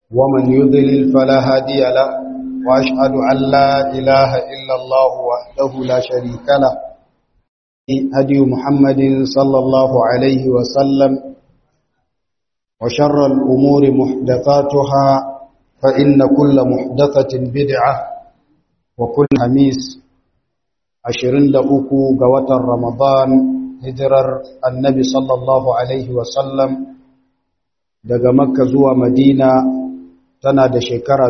ومن يضلل فلا هادي له وأشهد أن لا إله إلا الله وحده لا شريك له هدي محمد صلى الله عليه وسلم وشر الأمور محدثاتها فإن كل محدثة بدعة وكل حميس عشرين لأكو قوة رمضان هجرر النبي صلى الله عليه وسلم daga makka zuwa madina tana da shekara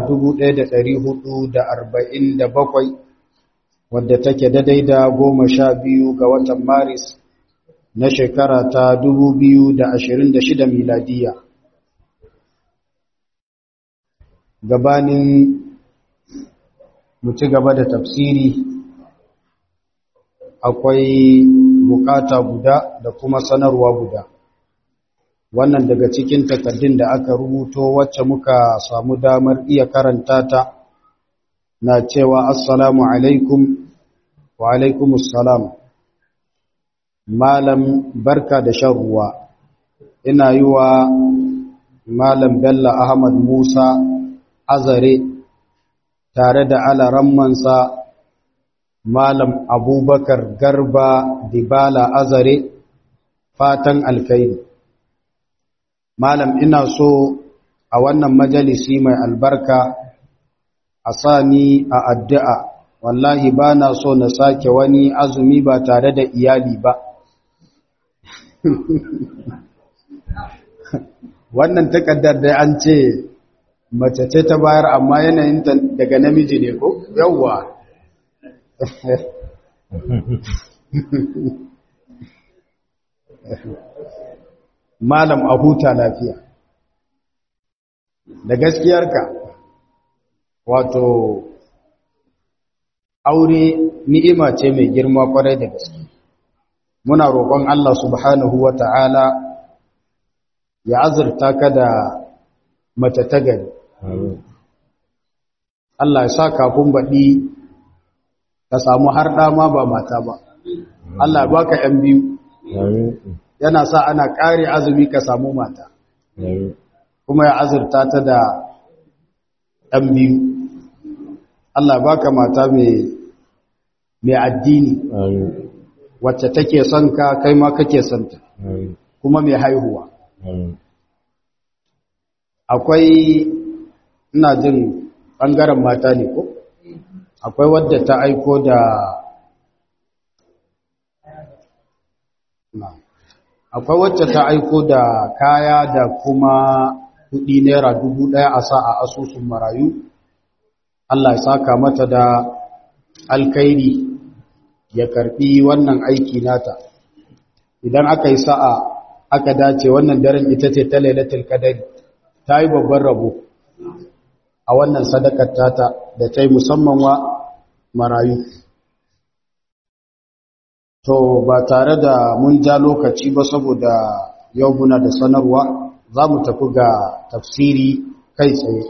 1447 wadda take daidai da goma sha biyu ga watan maris na shekara ta 2026 miladiya gabanin mu ci gaba da tafsiri akwai bukata guda da kuma sanarwa guda wannan daga cikin takaddun da aka rubuto wacce muka samu damar iya karanta ta na cewa assalamu alaikum wa alaikumus salam malam barka da shan ruwa ina yi wa malam bello ahmad musa azare tare da alarammansa malam abubakar garba dibala azare fatan alkairi malam ina so a wannan majalisi mai albarka a sani a addu'a wallahi ba na so na sake wani azumi ba tare da iyali ba wannan takaddar da an ce mace ce ta bayar amma yanayin daga namiji ne ko yawwa malam a huta lafiya da gaskiyarka wato aure ni'ima ce mai girma kwarai da gaske muna roƙon Allah subhanahu wa ta'ala ya azurta ka da mace ta gari Allah ya sa kafin baɗi ka samu har ɗama ba mata ba Allah ba ka ‘yan biyu yana sa ana ƙare azumi ka samu mata kuma ya azurta ta da ɗan biyu Allah baka mata mai addini wacce take son ka kai ma kake son ta kuma mai haihuwa akwai ina jin ɓangaren mata ne ko akwai wadda ta aiko da akwai wacce ta aiko da kaya da kuma kudi naira dubu ɗaya a sa a asusun marayu Allah ya saka mata da alkairi ya karbi wannan aiki nata idan aka yi sa'a aka dace wannan daren ita ce ta lailatul qadari ta yi babban rabo a wannan sadakar tata da ta yi musamman wa marayu To ba tare da mun ja lokaci ba saboda yau muna da sanarwa za mu tafi ga tafsiri kai tsaye.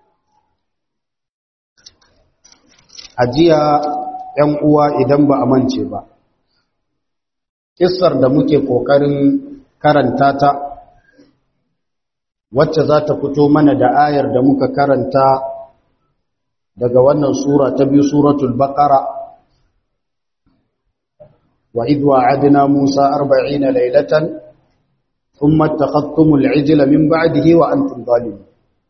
Ajiya ‘yan uwa idan ba a mance ba. Kissar da muke ƙoƙarin karanta ta wacce za ta fito mana da ayar da muka karanta daga wannan sura ta biyu suratul baqara وإذ وعدنا موسى أربعين ليلة ثم اتخذتم العجل من بعده وأنتم ظالمون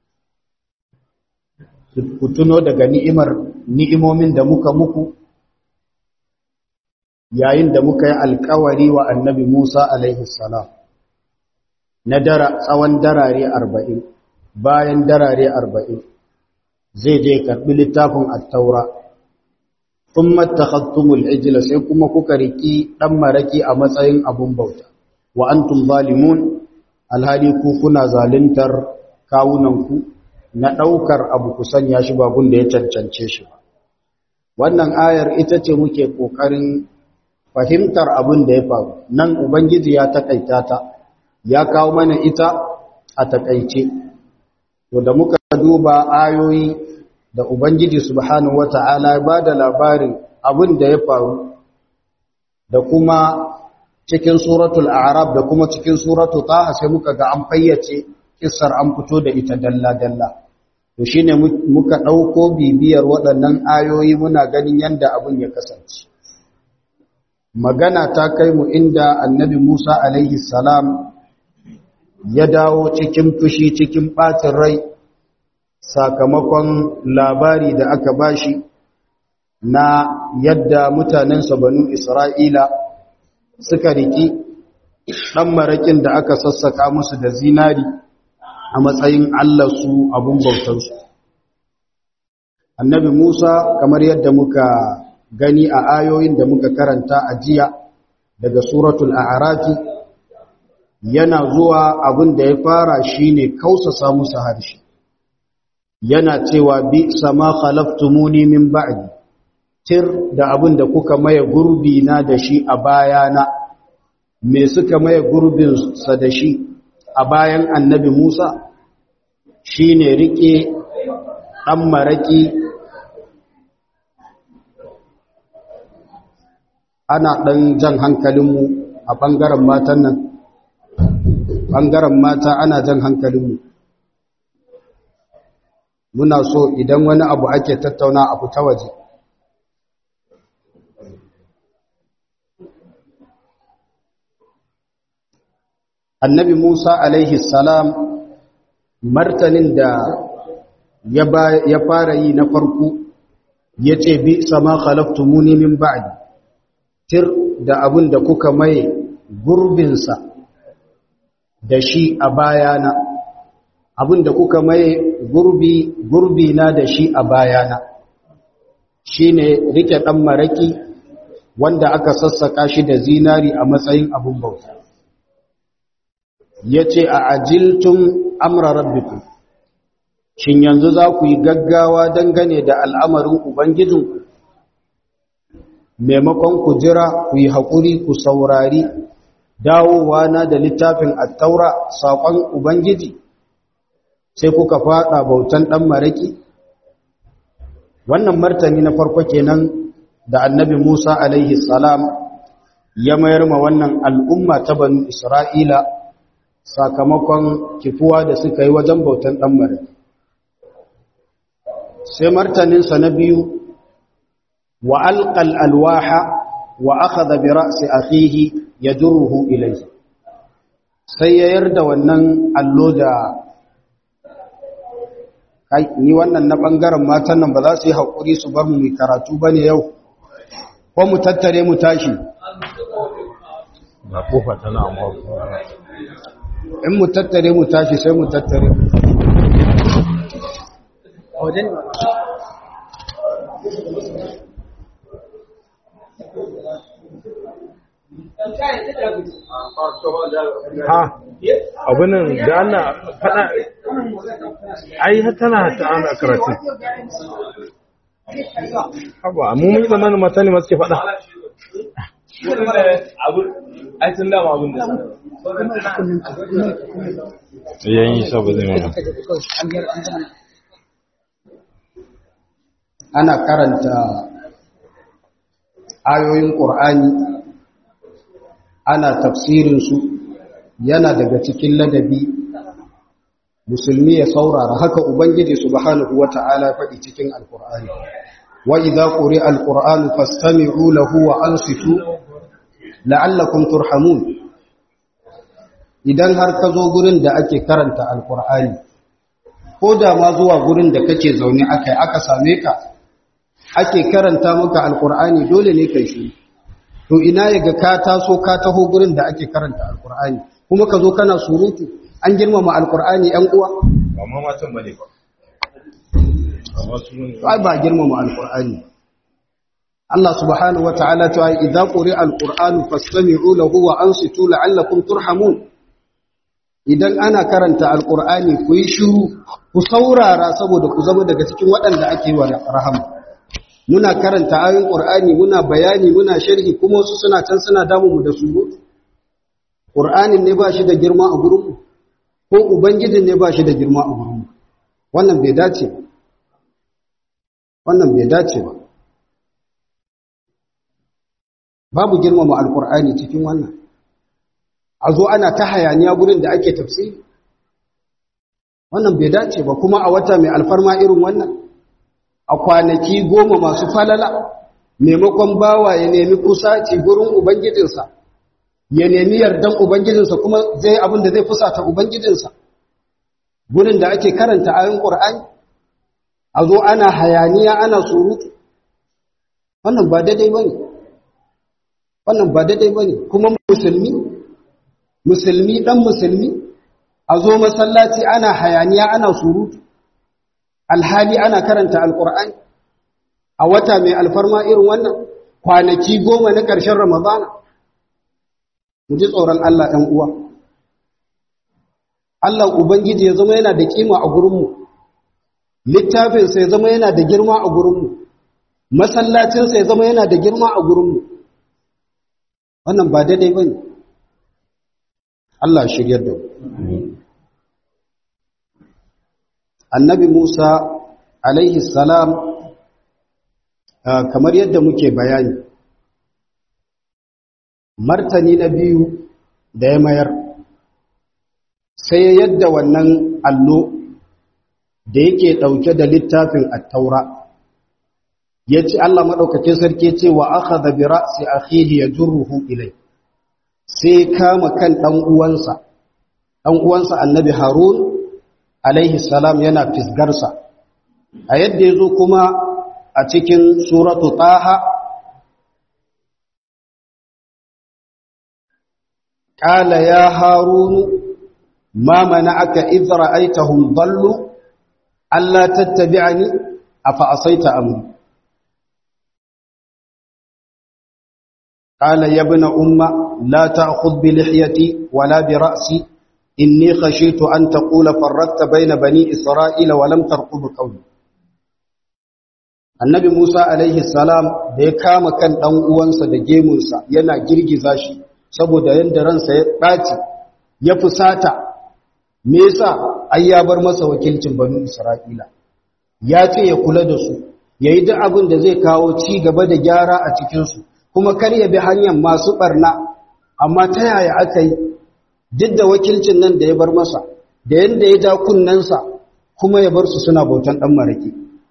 ku tuno daga ni'imar ni'imomin da muka muku yayin da muka yi alkawari wa annabi Musa alaihi salam na dara tsawon darare arba'in bayan darare arba'in zai je karɓi littafin attaura sun matakhattumul ijila sai kuma kuka riki ɗan maraki a matsayin abun bauta wa antum zalimun alhali ku kuna zaluntar kawunanku na ɗaukar abu ku sanya shi babun da ya cancance shi ba wannan ayar ita ce muke ƙoƙarin fahimtar abin da ya faru nan ubangiji ya taƙaita ta ya kawo mana ita a taƙaice to da muka duba ayoyi da ubangiji subhanahu wata'ala ba da labarin abin da ya faru da kuma cikin suratul a'raf da kuma cikin suratul taha sai muka ga an fayyace kissar an fito da ita dalla dalla to shine muka ɗauko bibiyar waɗannan ayoyi muna ganin yadda abin ya kasance magana ta kai mu inda annabi Musa alaihi salam ya dawo cikin fushi cikin ɓacin rai sakamakon labari da aka bashi na yadda mutanensa banu Isra'ila suka riki ɗan maraƙin da aka sassaka musu da zinari a matsayin Allah su abun bautarsu. Annabi Musa kamar yadda muka gani a ayoyin da muka karanta a jiya daga suratul a'rafi yana zuwa abin da ya fara shine kausasa musu harshe yana cewa bi sama khalaftumuni min ba'di tir da abin da kuka maye gurbi na da shi a bayana me suka maye gurbin sa da shi a bayan annabi Musa shine rike dan maraki ana ɗan jan hankalinmu a ɓangaren matan nan ɓangaren mata ana jan hankalinmu muna so idan wani abu ake tattauna a fita waje annabi musa alaihi salam martanin da ya fara yi na farko ya ce bi sama khalaftumuni min ba'di tir da abin da kuka maye gurbinsa da shi a bayana abin da kuka maye gurbi gurbi na da shi a bayana shine rike dan maraki wanda aka sassaka shi da zinari a matsayin abin bauta yace a ajiltum amra rabbikum shin yanzu za ku yi gaggawa dangane da al'amarin ubangijinku maimakon ku jira ku yi haƙuri ku saurari dawowa na da littafin attaura saƙon ubangiji sai kuka faɗa bautan ɗan maraki wannan martani na farko kenan da annabi musa alaihi salam ya mayar ma wannan al'umma ta banu isra'ila sakamakon kifuwa da suka yi wajen bautan ɗan maraki sai martaninsa na biyu وألقى الألواح وأخذ برأس أخيه يجره إليه sai ya yarda wannan allo da kai ni wannan na ɓangaren matan nan ba za su yi haƙuri su bar mu mai karatu ba ne yau ko mu tattare mu tashi ba kofa tana amma in mu tattare mu tashi sai mu tattare ha abinan da ana fada ai tana ta ana karatu haba mu mun zamanin mata ne masu ke fada ai tun dama abin da yayin sa ba zai mana ana karanta ayoyin ƙur'ani ana tafsirinsu yana daga cikin ladabi musulmi ya saurara haka ubangiji subhanahu wata'ala faɗi cikin alƙur'ani wa idza quri'a alqur'anu fastami'u lahu wa ansitu la'allakum turhamun idan har ka zo gurin da ake karanta alqur'ani ko da ma zuwa gurin da kake zaune akai aka same ka ake karanta maka alqur'ani dole ne kai shi to ina yaga ka taso ka taho gurin da ake karanta alqur'ani kuma ka zo kana surutu an girmama alqur'ani yan uwa ba ma matan bane ba amma su ne ai ba girmama alqur'ani Allah subhanahu wataala ta yi idza quri'a alqur'anu fastami'u lahu wa ansitu la'allakum turhamun idan ana karanta alqur'ani ku yi shiru ku saurara saboda ku zama daga cikin waɗanda ake wa rahama muna karanta ayoyin qur'ani muna bayani muna sharhi kuma wasu suna can suna damu mu da surutu qur'anin ne ba shi da girma a gurin mu ko ubangijin ne ba shi da girma a gurin mu wannan bai dace ba wannan bai dace ba babu girmama alkur'ani cikin wannan a zo ana ta hayaniya gurin da ake tafsiri wannan bai dace ba kuma a wata mai alfarma irin wannan a kwanaki goma masu falala maimakon bawa ya nemi kusaci gurin ubangijinsa ya nemi yardan ubangijinsa kuma zai abin da zai fusata ubangijinsa gurin da ake karanta ayin ƙur'ani a zo ana hayaniya ana surutu wannan ba daidai ba ne wannan ba daidai ba ne kuma musulmi musulmi ɗan musulmi a zo masallaci ana hayaniya ana surutu alhali ana karanta alƙur'ani a wata mai alfarma irin wannan kwanaki goma na ƙarshen ramadana mu ji tsoron Allah ɗan uwa Allah Ubangiji ya zama yana da kima a gurinmu littafinsa ya zama yana da girma a gurinmu masallacinsa ya zama yana da girma a gurinmu wannan ba daidai ba ne Allah shiryar da annabi Musa alaihi salam kamar yadda muke bayani martani na biyu da ya mayar sai yadda wannan allo da yake ɗauke da littafin attaura ya ce Allah maɗaukakin sarki ce wa aka da bira sai akhihi ya jurruhu ilai sai kama kan ɗan uwansa ɗan uwansa annabi harun alaihi salam yana fisgarsa a yadda ya zo kuma a cikin suratu taha قال يا هارون ما منعك إذ رأيتهم ضلوا ألا تتبعني أفعصيت أمري قال يا ابن أم لا تأخذ بلحيتي ولا برأسي إني خشيت أن تقول فرقت بين بني إسرائيل ولم ترقب قولي annabi Musa alaihi salam da ya kama kan ɗan uwansa da gemunsa yana girgiza shi saboda yadda ransa ya ɓaci ya fusata me yasa ai ya bar masa wakilcin banu Isra'ila ya ce ya kula da su yayi duk abin da zai kawo ci gaba da gyara a cikin su kuma kar ya bi hanyar masu barna amma ta yaya aka yi duk da wakilcin nan da ya bar masa da yanda ya ja kunnensa kuma ya bar su suna bautan dan maraki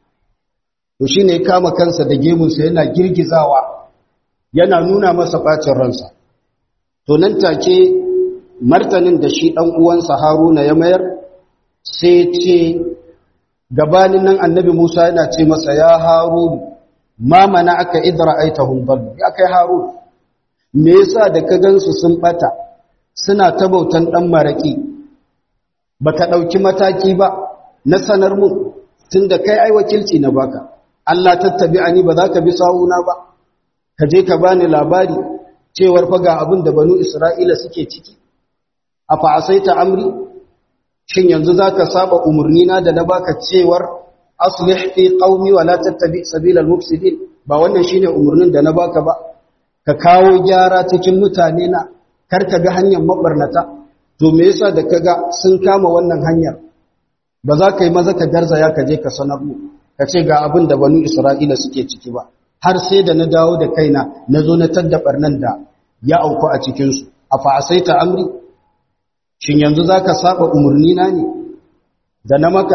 to shine ya kama kansa da gemunsa yana girgizawa yana nuna masa bacin ransa to nan take martanin da shi ɗan uwansa Haruna ya mayar sai ce gabanin nan annabi Musa yana ce masa ya Harun ma mana aka idra aitahum dal ya kai Harun me yasa da ka gansu sun bata suna ta bautan dan maraki baka dauki mataki ba na sanar mu tunda kai ai wakilci na baka Allah tattabi'ani ba za ka bi sawuna ba ka je ka bani labari cewar faga abin da banu Isra'ila suke ciki, a fa'asaita amri, shin yanzu za ka saba umarnina da na baka cewar asulih fi ƙaumi wa la tattabi sabilal mufsidin ba wannan shine umarnin da na baka ba, ka kawo gyara cikin mutane na kar ka ga hanyar mabarnata, to me yasa da ka ga sun kama wannan hanyar, ba za ka yi maza ka garzaya ka je ka sanar mu, ka ce ga abin da banu Isra'ila suke ciki ba. har sai da na dawo da kaina na zo na taddabar nan da ya auku a cikinsu a fa'asaita amri shin yanzu za ka saba umarnina ne da na maka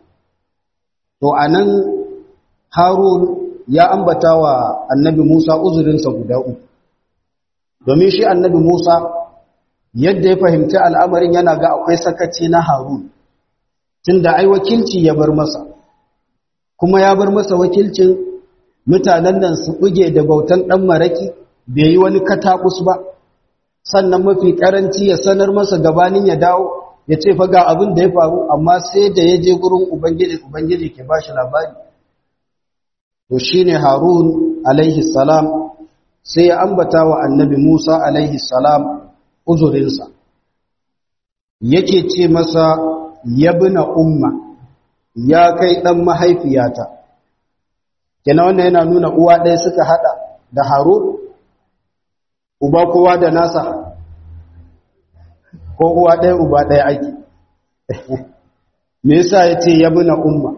to a nan harun ya ambata wa annabi musa uzurinsa guda uku domin shi annabi musa yadda ya fahimci al'amarin yana ga akwai sakaci na harun tun da ai wakilci ya bar masa kuma ya bar masa wakilcin mutanen nan su buge da bautan ɗan maraki bai yi wani katakus ba sannan mafi ƙaranci ya sanar masa gabanin ya dawo ya ce fa ga abin da ya faru amma sai da ya je gurin ubangiji ubangiji ke ba shi labari to shine harun alaihi salam sai ya ambata wa annabi musa alaihi salam uzurinsa yake ce masa yabna umma ya kai ɗan mahaifiyata kenan wannan yana nuna uwa ɗaya suka haɗa da harun uba kowa da nasa ko uwa ɗaya uba ɗaya aiki me yasa ya ce yabi na umma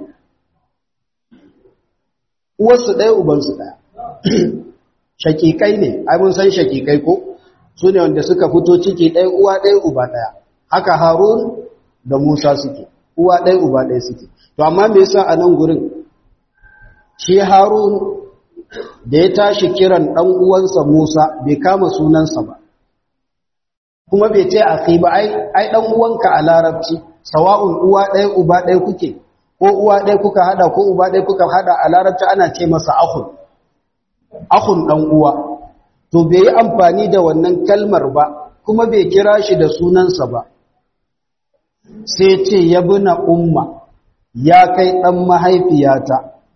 uwarsu ɗaya ubansu ɗaya shakikai ne ai mun san shakikai ko su ne wanda suka fito ciki ɗaya uwa ɗaya uba ɗaya haka harun da musa suke uwa ɗaya uba ɗaya suke to amma me yasa a nan gurin shi harun da ya tashi kiran ɗan uwansa musa bai kama sunansa ba kuma bai ce akhi ba ai ai ɗan uwanka a larabci sawa'un uwa ɗaya uba ɗaya kuke ko uwa ɗaya kuka hada ko uba ɗaya kuka hada a larabci ana ce masa akhun akhun ɗan uwa to bai yi amfani da wannan kalmar ba kuma bai kira shi da sunansa ba sai ce ya na umma ya kai ɗan mahaifiyata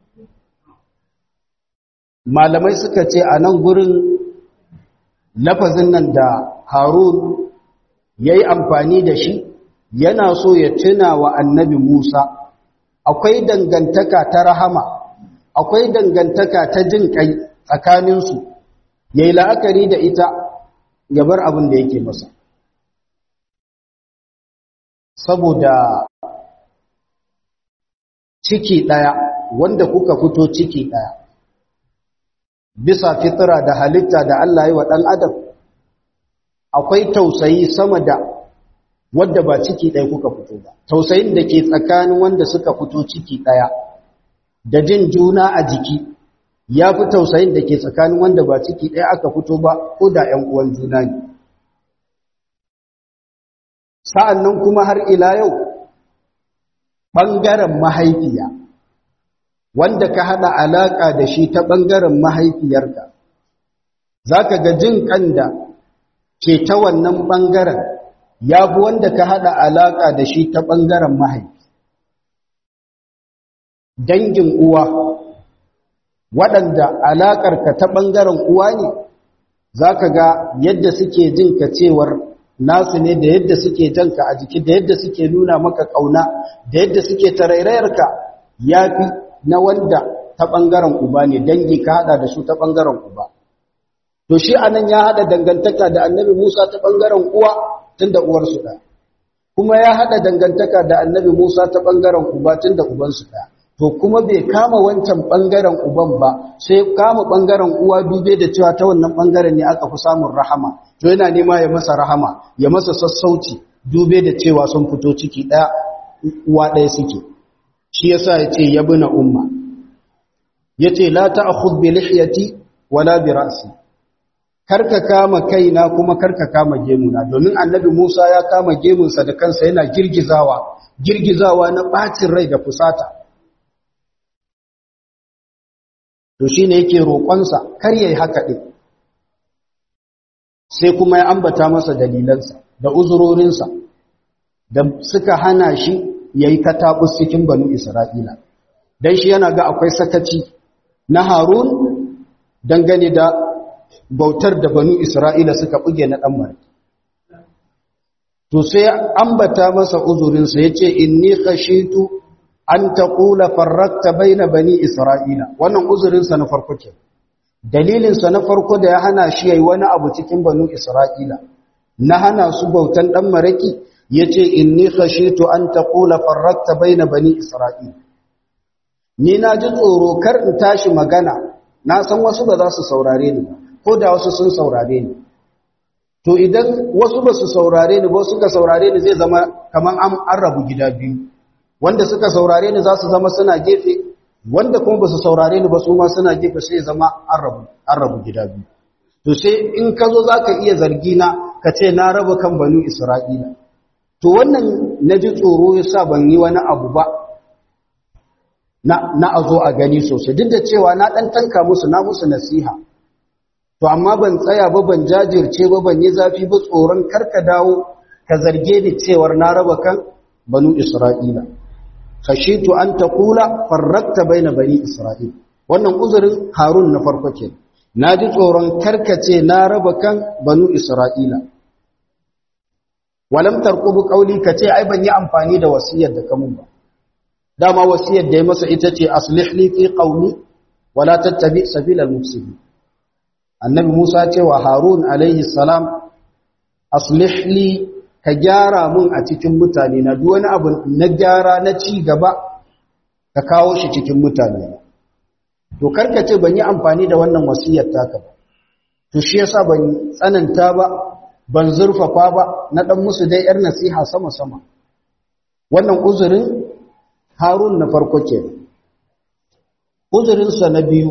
malamai suka ce a nan gurin lafazin nan da harun ya yi amfani da shi yana so ya tuna wa annabi musa akwai dangantaka ta rahama akwai dangantaka ta jin kai tsakaninsu ya yi la'akari da ita ya bar abin da yake masa saboda ciki ɗaya wanda kuka fito ciki ɗaya bisa fitira da halitta da Allah yi wa ɗan adam akwai tausayi sama da wadda ba ciki ɗaya kuka fito ba tausayin da ke tsakanin wanda suka fito ciki ɗaya da jin juna a jiki ya fi tausayin da ke tsakanin wanda ba ciki ɗaya aka fito ba ko da ‘yan uwan juna ne sa'an nan kuma har ila yau ɓangaren mahaifiya wanda ka haɗa alaƙa da shi ta ɓangaren mahaifiyarka za ka ga jin ƙan da ke ta wannan ɓangaren ya fi wanda ka haɗa alaƙa da shi ta ɓangaren mahaifi dangin uwa waɗanda alaƙarka ta ɓangaren uwa ne za ka ga yadda suke jin ka cewar nasu ne da yadda suke janka a jiki da yadda suke nuna maka ƙauna da yadda suke tarairayarka ya fi na wanda ta ɓangaren uba ne dangi ka haɗa da su ta ɓangaren uba to shi anan ya haɗa dangantaka da annabi musa ta ɓangaren uwa tun da uwarsu ɗaya kuma ya haɗa dangantaka da annabi musa ta ɓangaren uba tun da ubansu ɗaya to kuma bai kama wancan ɓangaren uban ba sai kama ɓangaren uwa dube da cewa ta wannan ɓangaren ne aka fi samun rahama to yana nema ya masa rahama ya masa sassauci dube da cewa sun fito ciki ɗaya uwa ɗaya suke shi yasa ya ce ya bina umma ya ce la ta'khudh bi lihyati wala bi ra'si karka kama kaina kuma karka kama gemuna domin annabi Musa ya kama gemunsa da kansa yana girgizawa girgizawa na bacin rai da fusata to shi ne yake roƙonsa kar ya yi haka ɗin sai kuma ya ambata masa dalilansa da uzurorinsa da suka hana shi ya yi kataɓus cikin banu isra'ila don shi yana ga akwai sakaci na harun dangane da bautar da banu isra'ila suka buge na ɗan marki to sai ambata masa uzurinsa ya ce inni khashitu an taqula farrakta baina bani isra'ila wannan uzurinsa na farko ke dalilinsa na farko da ya hana shi yayi wani abu cikin banu isra'ila na hana su bautan dan maraki yace inni khashitu an taqula farrakta baina bani isra'ila ni na ji tsoro kar in tashi magana na san wasu ba za su saurare ni ko da wasu sun saurare ni to idan wasu ba su saurare ni ba suka saurare ni zai zama kaman an rabu gida biyu wanda suka saurare ni za su zama suna gefe wanda kuma ba su saurare ni ba su ma suna gefe sai zama an rabu gida biyu to sai in ka zo za ka iya zargi na ka ce na raba kan banu isra'ila to wannan na ji tsoro ya sa ban yi wani abu ba na a zo a gani sosai duk da cewa na ɗan tanka musu na musu nasiha to amma ban tsaya ba ban jajirce ba ban yi zafi ba tsoron karka dawo ka zarge ni cewar na raba kan banu isra'ila khashitu an taqula farrakta baina bani isra'il wannan uzurin harun na farko ke naji tsoron karkace na raba kan banu isra'ila walam tarqubu qawli kace ai ban yi amfani da wasiyar da kamun ba dama wasiyar da ya masa ita ce aslih li fi qawli wala tattabi sabila al-mufsidin annabi Musa ce wa Harun alaihi salam aslih li ka gyara mun a cikin mutane na duk wani abu na gyara na ci gaba ka kawo shi cikin mutane to karkace ban yi amfani da wannan wasiyar taka ba to shi yasa ban tsananta ba ban zurfafa ba na dan musu dai yar nasiha sama sama wannan uzurin harun na farko ke uzurinsa na biyu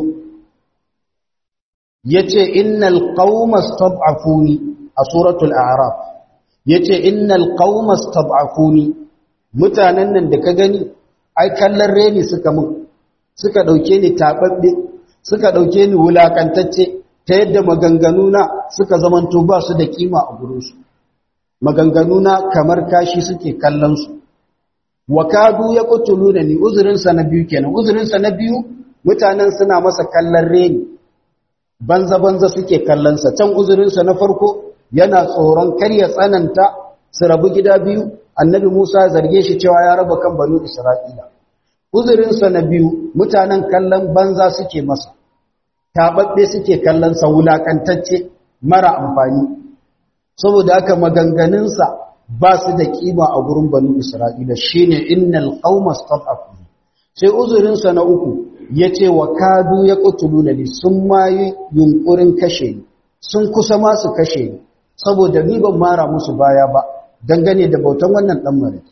ya ce innal qaumas tab'afuni a suratul a'raf ya ce innal qaumas tab'afuni mutanen nan da ka gani ai kallon reni suka mun suka ɗauke ni taɓaɓɓe suka ɗauke ni wulaƙantacce ta yadda maganganuna suka zamanto ba su da ƙima a gurinsu maganganuna kamar kashi suke kallonsu wa kadu ya kutulu da ni uzurinsa na biyu kenan uzurinsa na biyu mutanen suna masa kallon reni banza-banza suke kallonsa can uzurinsa na farko yana tsoron kar ya tsananta su rabu gida biyu annabi musa zarge shi cewa ya raba kan banu isra'ila uzurinsa na biyu mutanen kallon banza suke masa taɓaɓɓe suke kallonsa wulaƙantacce mara amfani saboda haka maganganunsa ba su da ƙima a gurin banu isra'ila shine innal qauma stad'afu sai uzurinsa na uku yace wa kadu ya qutuluna li sun ma yi yunkurin kashe ni sun kusa ma su kashe ni saboda ni ban mara musu baya ba dangane da bautan wannan dan maraki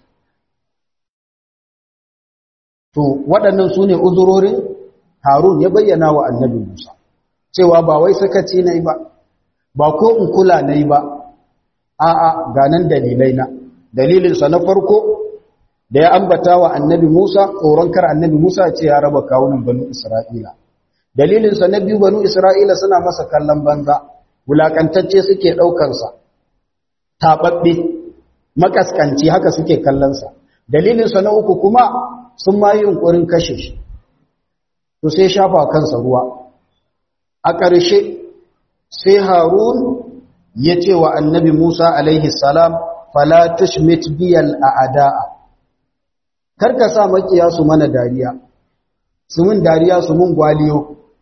to waɗannan su ne uzurorin harun ya bayyana wa annabi musa cewa ba wai sakaci na yi ba ba ko in kula na yi ba a'a ganan dalilai na dalilinsa na farko da ya ambata wa annabi musa tsoron kar annabi musa ce ya raba kawunan banu isra'ila dalilinsa na biyu banu isra'ila suna masa kallon banza wulakantacce suke ɗaukansa taɓaɓɓe makaskanci haka suke kallonsa dalilinsa na uku kuma sun ma yi yunkurin kashe shi to sai shafa kansa ruwa a ƙarshe sai harun ya ce wa annabi musa alaihi salam fala tushmit biyal a'da'a karka sa makiya su mana dariya su mun dariya su mun gwaliyo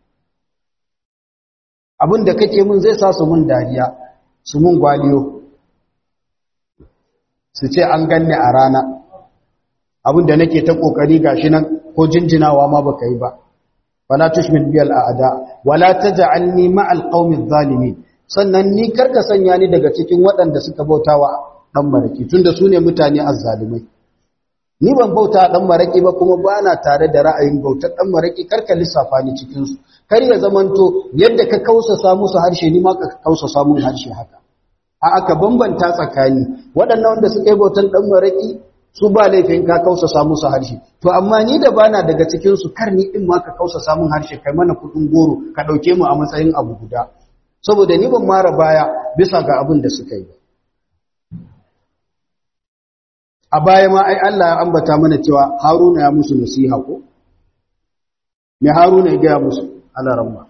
abinda kake mun zai sa su mun dariya su mun gwaliyo su ce an ganni a rana abinda nake ta kokari gashi nan ko jinjinawa ma baka yi ba wala tushmit biyal a'da wala taj'alni ma'al qaumi adh-dhalimin sannan ni karka sanya ni daga cikin waɗanda suka bautawa dan maraki tunda su ne mutane azzalimai ni ban bauta dan maraki ba kuma bana tare da ra'ayin bautar dan maraki karka lissafa ni cikin su kar ya zamanto yadda ka kausa musu harshe ni ma ka kausa samun harshe haka a aka bambanta tsakani waɗannan wanda suka yi bautan dan maraki su ba laifin ka kausa musu harshe to amma ni da bana daga cikin su kar ni din ma ka kausa samun harshe kai mana kudin goro ka dauke mu a matsayin abu guda saboda ni ban mara baya bisa ga abin da suka yi a baya ma ai Allah ya ambata mana cewa Haruna ya musu nasiha ko me Haruna ya ga musu Allah ramma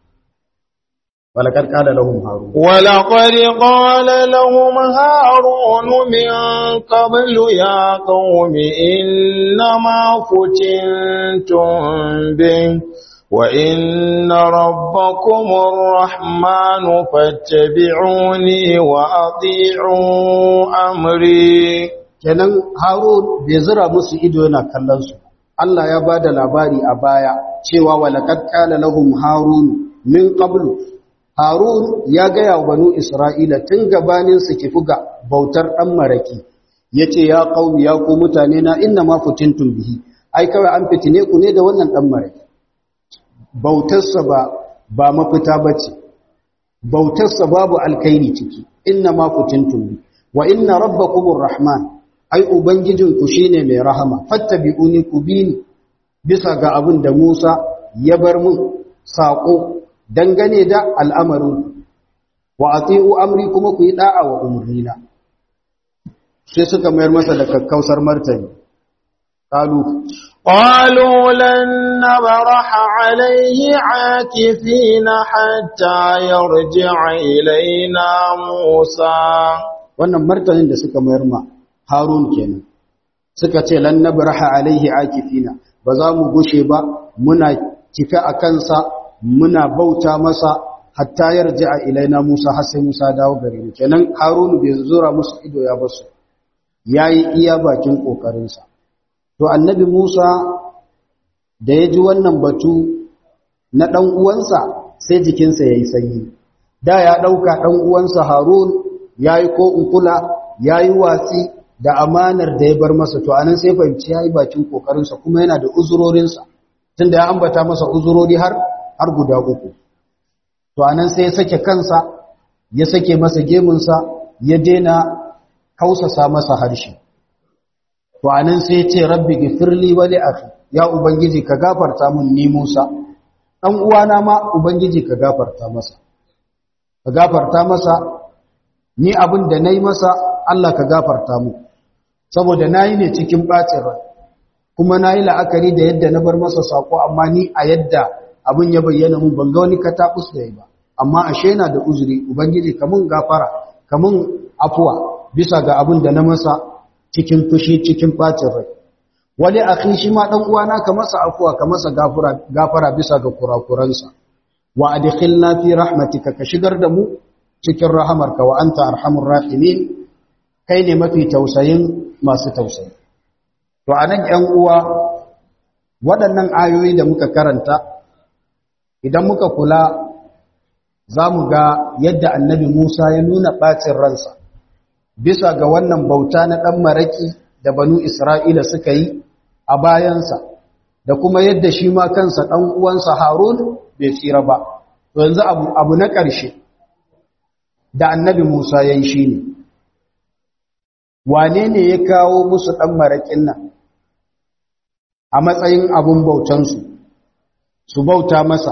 ولقد قال لهم هارون ولقد قال لهم هارون من قبل يا قوم إنما فتنتم به وإن ربكم الرحمن فاتبعوني وأطيعوا أمري kenan Harun bai zira musu ido yana kallon su Allah ya bada labari a baya cewa walaqad qala lahum harun min qablu Harun ya gaya wa banu Isra'ila tun gabanin su kifi ga bautar ɗan maraki, ya ce, Ya ƙaumi ya ku mutane na inna ma fitintun bihi, ai kawai an fitine ku ne da wannan ɗan maraki. Bautarsa ba, ba mafita ba ce, bautarsa babu alkairi ciki, inna ma fitintun bihi, wa inna rabba kumur Rahman, ai Ubangijinku shi ne mai rahama, fatta bi'uni ku bi ni, bisa ga abin da Musa ya bar mun saƙo dangane da al'amarin wa a amri kuma ku yi ɗa'a wa umarnina sai suka mayar masa da kakkausar martani ƙalu قالوا لن نبرح عليه عاكفين حتى يرجع إلينا موسى wannan martanin da suka mayar ma harun kenan suka ce lan nabraha alaihi akifina ba za mu gushe ba muna kife a kansa muna bauta masa hatta yarji a ilaina Musa har sai Musa dawo gare mu kenan Harunu bai zura musu ido ya basu yayi iya bakin kokarinsa to annabi Musa da ya ji wannan batu na dan uwansa sai jikinsa yayi sanyi da ya dauka dan uwansa Harun yayi ko unkula yayi watsi da amanar da ya bar masa to anan sai fahimci yayi bakin kokarinsa kuma yana da uzurorinsa tunda ya ambata masa uzurori har har guda uku to anan sai ya sake kansa ya sake masa gemunsa ya daina kausasa masa harshe to anan sai ya ce rabbi gifirli wa li akhi ya ubangiji ka gafarta mun ni Musa dan uwana ma ubangiji ka gafarta masa ka gafarta masa ni abin da nayi masa Allah ka gafarta mu saboda nayi ne cikin bacin rai kuma nayi la'akari da yadda na bar masa sako amma ni a yadda abin ya bayyana mun ban ga wani katabus da yi ba amma ashe yana da uzuri ubangiji ka mun gafara ka mun afuwa bisa ga abin da na masa cikin fushi cikin bacin rai wani akhi shi ma dan uwana ka masa afuwa ka masa gafara gafara bisa ga kurakuransa wa adkhilna fi rahmatika ka shigar da mu cikin rahamarka wa anta arhamur rahimin kai ne mafi tausayin masu tausayi to anan 'yan uwa waɗannan ayoyi da muka karanta idan muka kula za mu ga yadda annabi Musa ya nuna ɓacin ransa bisa ga wannan bauta na ɗan maraƙi da banu Isra'ila suka yi a bayansa da kuma yadda shi ma kansa ɗan uwansa Harun bai tsira ba. yanzu abu, abu na ƙarshe da annabi Musa ya yi shi ne, wane ne ya kawo musu ɗan maraƙin nan a matsayin abin bautansu, su bauta masa,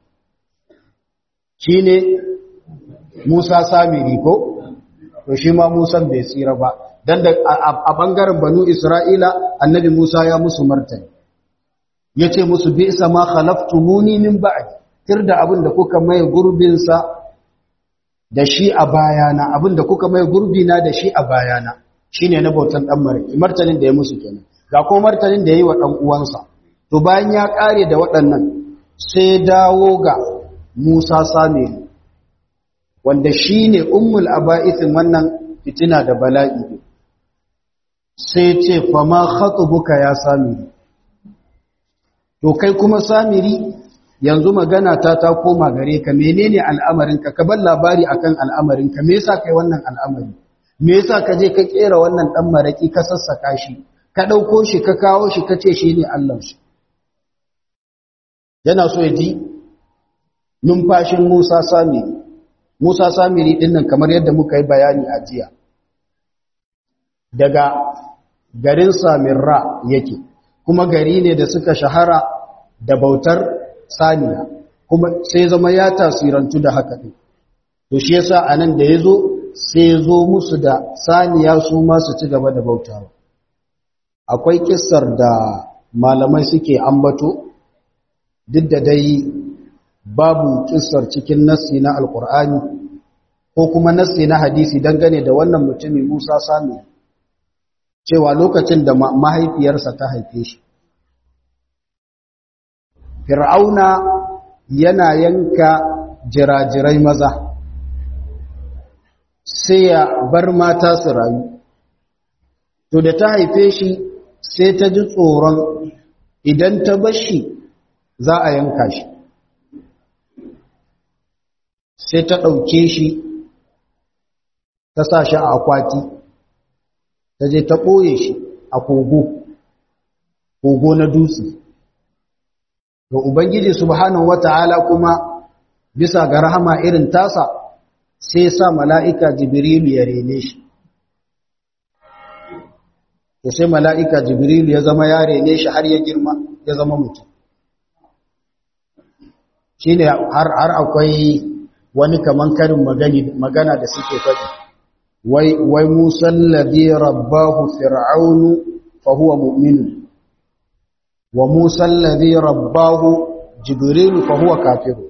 shi ne Musa Samiri ko? To shi ma Musan bai tsira ba, don da a ɓangaren banu Isra'ila annabi Musa ya musu martani, ya ce musu bi isa ma khalaftu muni min ba'adi. tir da abin da kuka mai gurbinsa da shi a bayana abin da kuka mai gurbina da shi a bayana shi ne na bautan ɗan mariki martanin da ya musu kenan ga ko martanin da ya yi wa ɗan uwansa to bayan ya ƙare da waɗannan sai dawo ga musa samiri wanda shi ne ummul aba'isin wannan fitina da bala'i sai ce fama khatubuka ya samiri to kai kuma samiri yanzu magana ta ta koma gare ka menene al'amarinka ka bar labari akan al'amarinka me yasa kai wannan al'amari me yasa ka je ka kera wannan dan maraki ka sassaka shi ka dauko shi ka kawo shi ka ce shine Allah shi yana so ya ji numfashin Musa Samiri Musa Samiri din nan kamar yadda muka yi bayani a jiya daga garin Samirra yake kuma gari ne da suka shahara da bautar saniya kuma sai zama ya tasirantu da haka ɗin to shi yasa anan da yazo sai zo musu da saniya su ma su ci gaba da bautawa akwai kissar da malamai suke ambato duk da dai babu kissar cikin nassi na alkur'ani ko kuma nassi na hadisi dangane da wannan mutumin Musa Sami cewa lokacin da mahaifiyarsa ta haife shi Fir'auna yana yanka jirajirai maza sai ya bar mata su rayu. To da ta haife shi sai ta ji tsoron idan ta bashi za a yanka shi. Sai ta ɗauke shi ta sa shi a akwati, ta je ta ɓoye shi a kogo, kogo na dutse. ga Ubangiji subhanahu wata'ala kuma bisa ga rahama irin tasa sai sa mala'ika Jibrilu ya rene shi. To sai mala'ika Jibrilu ya zama ya rene shi har ya girma ya zama mutum. Shi ne har akwai wani kaman karin magana da suke faɗi. Wai musallabi rabbahu fir'aunu fa huwa mu'minu. wa Musa alladhi rabbahu Jibril fa huwa kafiru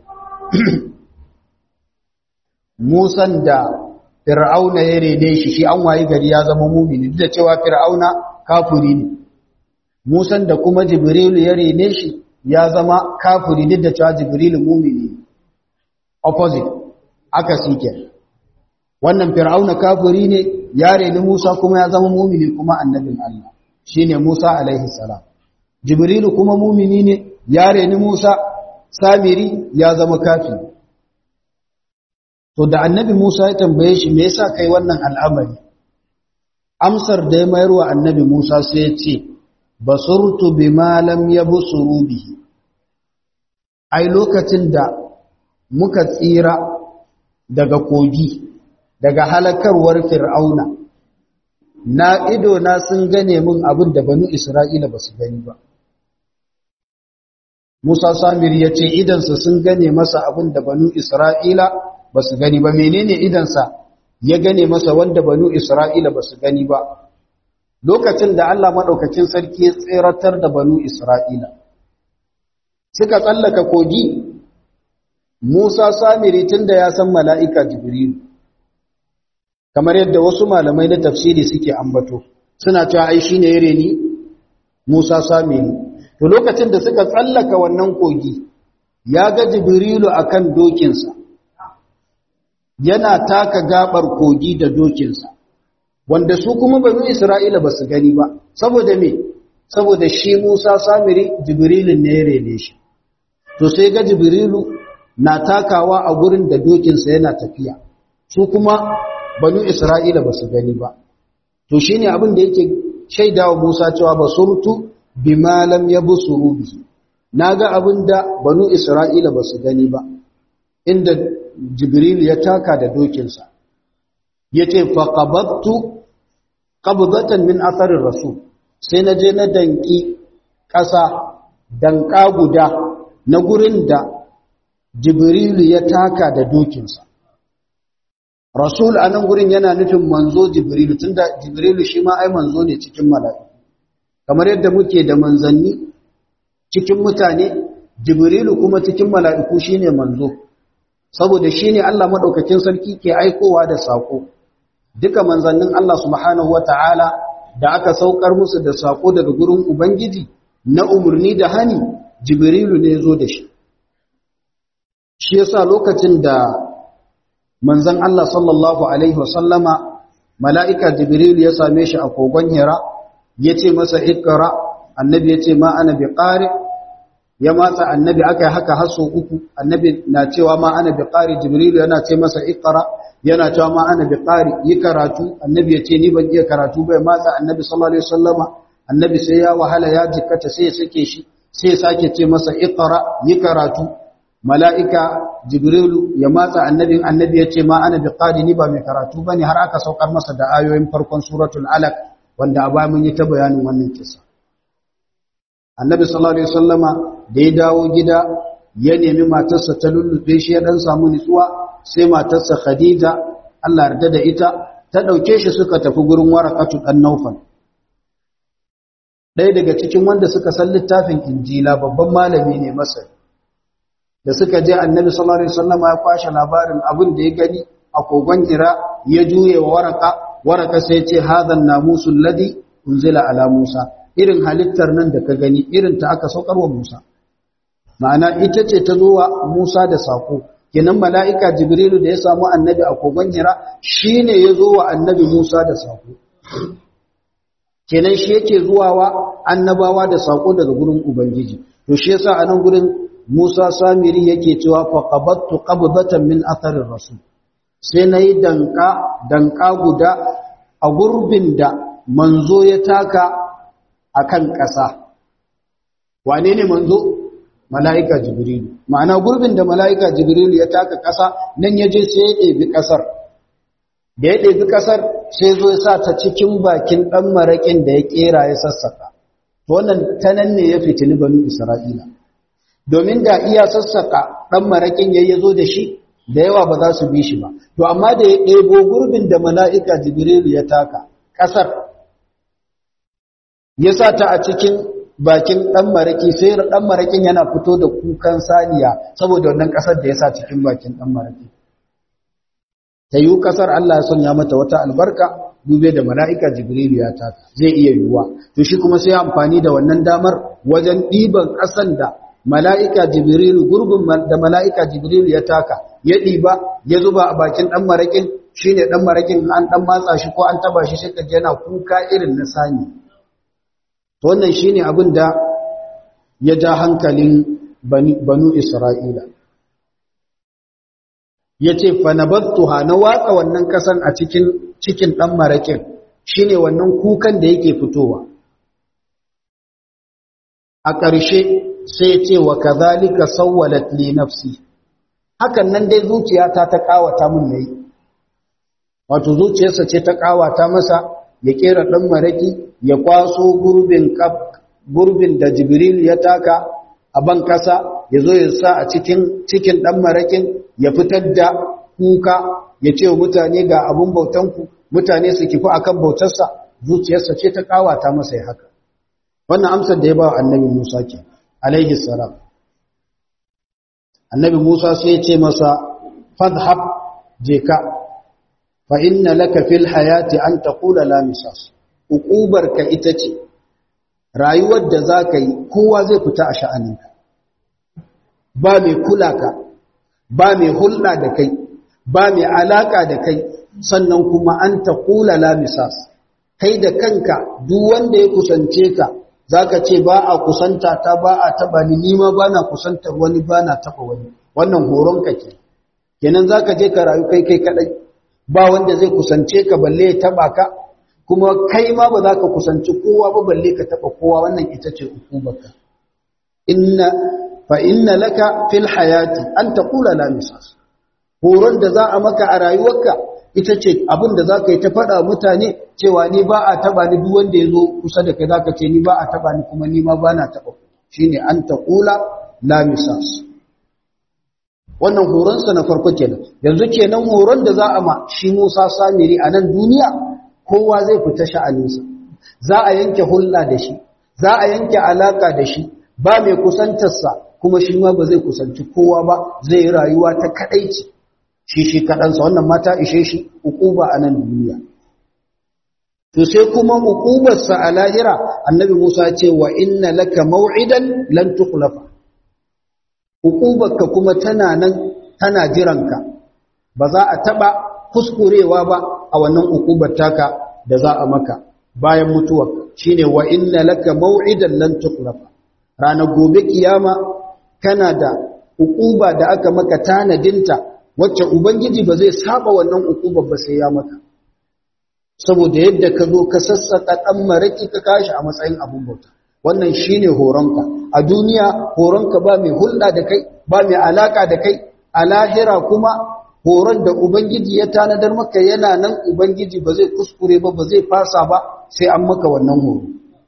Musan da Fir'auna ya rene shi shi an wayi gari ya zama mumini duk da cewa Fir'auna kafiri ne Musan da kuma Jibril ya rene shi ya zama kafiri duk da cewa Jibril mumini opposite aka sike wannan Fir'auna kafiri ne ya rene Musa kuma ya zama mumini kuma annabin Allah shine Musa alaihi salam Jibrilu kuma mumini ne ya reni Musa Samiri ya zama kafiri to da annabi Musa ya tambaye shi me yasa kai wannan al'amari amsar da ya mayar wa annabi Musa sai ya ce basurtu bima lam yabsuru bihi ai lokacin da muka tsira daga kogi daga halakarwar fir'auna na ido na sun gane min abin da banu isra'ila ba su gani ba musa samir ya ce idansa sun gane masa abin da banu isra'ila ba su gani ba menene idansa ya gane masa wanda banu isra'ila ba su gani ba lokacin da allah maɗaukacin sarki ya tseratar da banu isra'ila suka tsallaka kogi musa samiri tun da ya san mala'ika jibrilu kamar yadda wasu malamai na tafsiri suke ambato suna cewa ai shine yare ni Musa Samiri to lokacin da suka tsallaka wannan kogi ya ga Jibrilu akan dokinsa yana taka gabar kogi da dokinsa wanda su kuma banu Isra'ila ba su gani ba saboda me saboda shi Musa Samiri Jibrilu ne ya rene shi to sai ga Jibrilu na takawa a gurin da dokinsa yana tafiya su kuma banu Isra'ila ba su gani ba. To shi ne abin da yake shaidawa Musa cewa ba surtu bi malam ya bu bihi. Na ga abin da banu Isra'ila ba su gani ba, inda Jibril ya taka da dokinsa. Ya ce, faƙabattu ƙabzatan min asarin rasu, sai na je na danƙi ƙasa danƙa guda na gurin da Jibrilu ya taka da dokinsa. rasul a nan gurin yana nufin manzo jibrilu tunda jibrilu shi ma ai manzo ne cikin mala'iku kamar yadda muke da manzanni cikin mutane jibrilu kuma cikin mala'iku shine manzo saboda shine Allah madaukakin sarki ke aikowa da sako duka manzannin Allah subhanahu wataala da aka saukar musu da sako daga gurin ubangiji na umurni da hani jibrilu ne zo da shi shi yasa lokacin da manzan Allah sallallahu Alaihi wasallama mala'ika Jibril ya same shi a kogon Hira ya ce masa ikara annabi ya ce ma ana bi ƙari ya matsa annabi aka yi haka haso uku annabi na cewa ma ana bi ƙari Jibril yana ce masa ikara yana cewa ma ana bi ƙari yi karatu annabi ya ce ni ban iya karatu bai matsa annabi sallallahu Alaihi wasallama annabi sai ya wahala ya jikkata sai ya sake shi sai ya sake ce masa ikara yi karatu mala'ika jibrilu ya matsa annabin annabi ya ce ma ana bi ni ba mai karatu ba ne har aka saukar masa da ayoyin farkon suratul alaq wanda a mun yi ta bayanin wannan kisa annabi sallallahu alaihi wasallama da ya dawo gida ya nemi matarsa ta lullube shi ya dan samu nutsuwa sai matarsa khadija Allah yarda da ita ta dauke shi suka tafi gurin warakatu dan naufal ɗaya daga cikin wanda suka san littafin injila babban malami ne masar da suka je annabi sallallahu alaihi wasallam ya kwashe labarin abin da ya gani a kogon Hira ya juye wa waraka waraka sai ya ce hadhan namusul ladhi unzila ala Musa irin halittar nan da ka gani irin ta aka saukar wa Musa ma'ana ita ce ta zo wa Musa da sako kenan mala'ika Jibrilu da ya samu annabi a kogon Hira shine ya zo wa annabi Musa da sako kenan shi yake zuwa wa annabawa da sako daga gurin ubangiji to shi yasa a nan gurin Musa Samiri yake cewa faqabattu qabdatan min atharir rasul sai nayi danka danka guda a gurbin da manzo ya taka akan ƙasa wane ne manzo mala'ika jibril ma'ana gurbin da mala'ika jibril ya taka ƙasa nan yaje sai ya ɗebi ƙasar da ya ɗebi ƙasar sai zo ya sa ta cikin bakin ɗan maraƙin da ya ƙera ya sassaka wannan ta nan ne ya fitini banu isra'ila domin da iya sassaka ɗan maraƙin ya zo da shi da yawa ba za su bi shi ba to amma da ya ɗebo gurbin da mala'ika jibrilu ya taka ƙasar ya sa ta a cikin bakin ɗan maraƙi sai ɗan maraƙin yana fito da kukan saniya saboda wannan ƙasar da ya sa cikin bakin ɗan maraƙi ta yi ƙasar Allah ya sanya mata wata albarka dube da mala'ika jibrilu ya taka zai iya yiwuwa to shi kuma sai amfani da wannan damar wajen ɗiban ƙasan da mala'ika jibrilu gurbin da mala'ika jibrilu ya taka ya ɗiba ya zuba a bakin ɗan maraƙin shi ne ɗan maraƙin an ɗan matsa shi ko an taba shi shi yana kuka irin na sani wannan shi ne abin da ya ja hankalin banu isra'ila ya ce fanabattuha na watsa wannan ƙasan a cikin cikin ɗan maraƙin shine wannan kukan da yake fitowa a ƙarshe sai ce wa kazalika sawwalat li nafsi hakan nan dai zuciyata ta kawata mun nayi wato zuciyarsa ce ta kawata masa ya kera dan maraki ya kwaso gurbin gurbin da Jibril ya taka a ban kasa ya zo ya sa a cikin cikin dan marakin ya fitar da kuka ya ce mutane ga abun bautanku mutane su kifi akan bautarsa zuciyarsa ce ta kawata masa ya haka wannan amsar da ya ba wa annabi Musa ke alaihi salam annabi Musa sai ya ce masa fadhhab je ka fa inna laka fil hayati an taqula la misas uqubarka ita ce rayuwar da zaka yi kowa zai fita a sha'aninka ba mai kula ka ba mai hulɗa da kai ba mai alaka da kai sannan kuma an taqula la misas kai da kanka duk wanda ya kusance ka zaka ce ba a kusanta ta ba a taba ni nima ba na kusantar wani ba na taba wani wannan horonka ke kenan zaka je ka rayu kai kai kadai ba wanda zai kusance ka balle ya taba ka kuma kai ma ba za ka kusanci kowa ba balle ka taba kowa wannan ita ce hukumarka inna fa inna laka fil hayati an taqula la misas horon da za a maka a rayuwarka ita ce abin da za ka yi ta faɗa mutane cewa ni ba a taɓa ni duk wanda ya zo kusa da kai za ka ce ni ba a taɓa ni kuma ni ma ba na taɓa shi ne an taƙula lamisas wannan horonsa na farko kenan yanzu kenan horon da za a ma shi musa samiri a nan duniya kowa zai fita sha'aninsa za a yanke hulɗa da shi za a yanke alaƙa da shi ba mai kusantarsa kuma shi ma ba zai kusanci kowa ba zai yi rayuwa ta kaɗaici shi shi kaɗansa wannan mata ishe shi ukuba a nan duniya to sai kuma ukubarsa a lahira annabi musa ce wa inna laka maw'idan lan tukhlafa ukubarka kuma tana nan tana jiranka ba za a taɓa kuskurewa ba a wannan ukubar taka da za a maka bayan mutuwarka shine wa inna laka maw'idan lan tukhlafa ranar gobe kiyama kana da ukuba da aka maka tanadinta wacce ubangiji ba zai saba wannan ukubar ba sai ya maka saboda yadda ka zo ka sassaka dan maraki ka kashi a matsayin abun bauta wannan shine horonka a duniya horonka ba mai hulɗa da kai ba mai alaka da kai a lahira kuma horon da ubangiji ya tanadar maka yana nan ubangiji ba zai kuskure ba ba zai fasa ba sai an maka wannan horo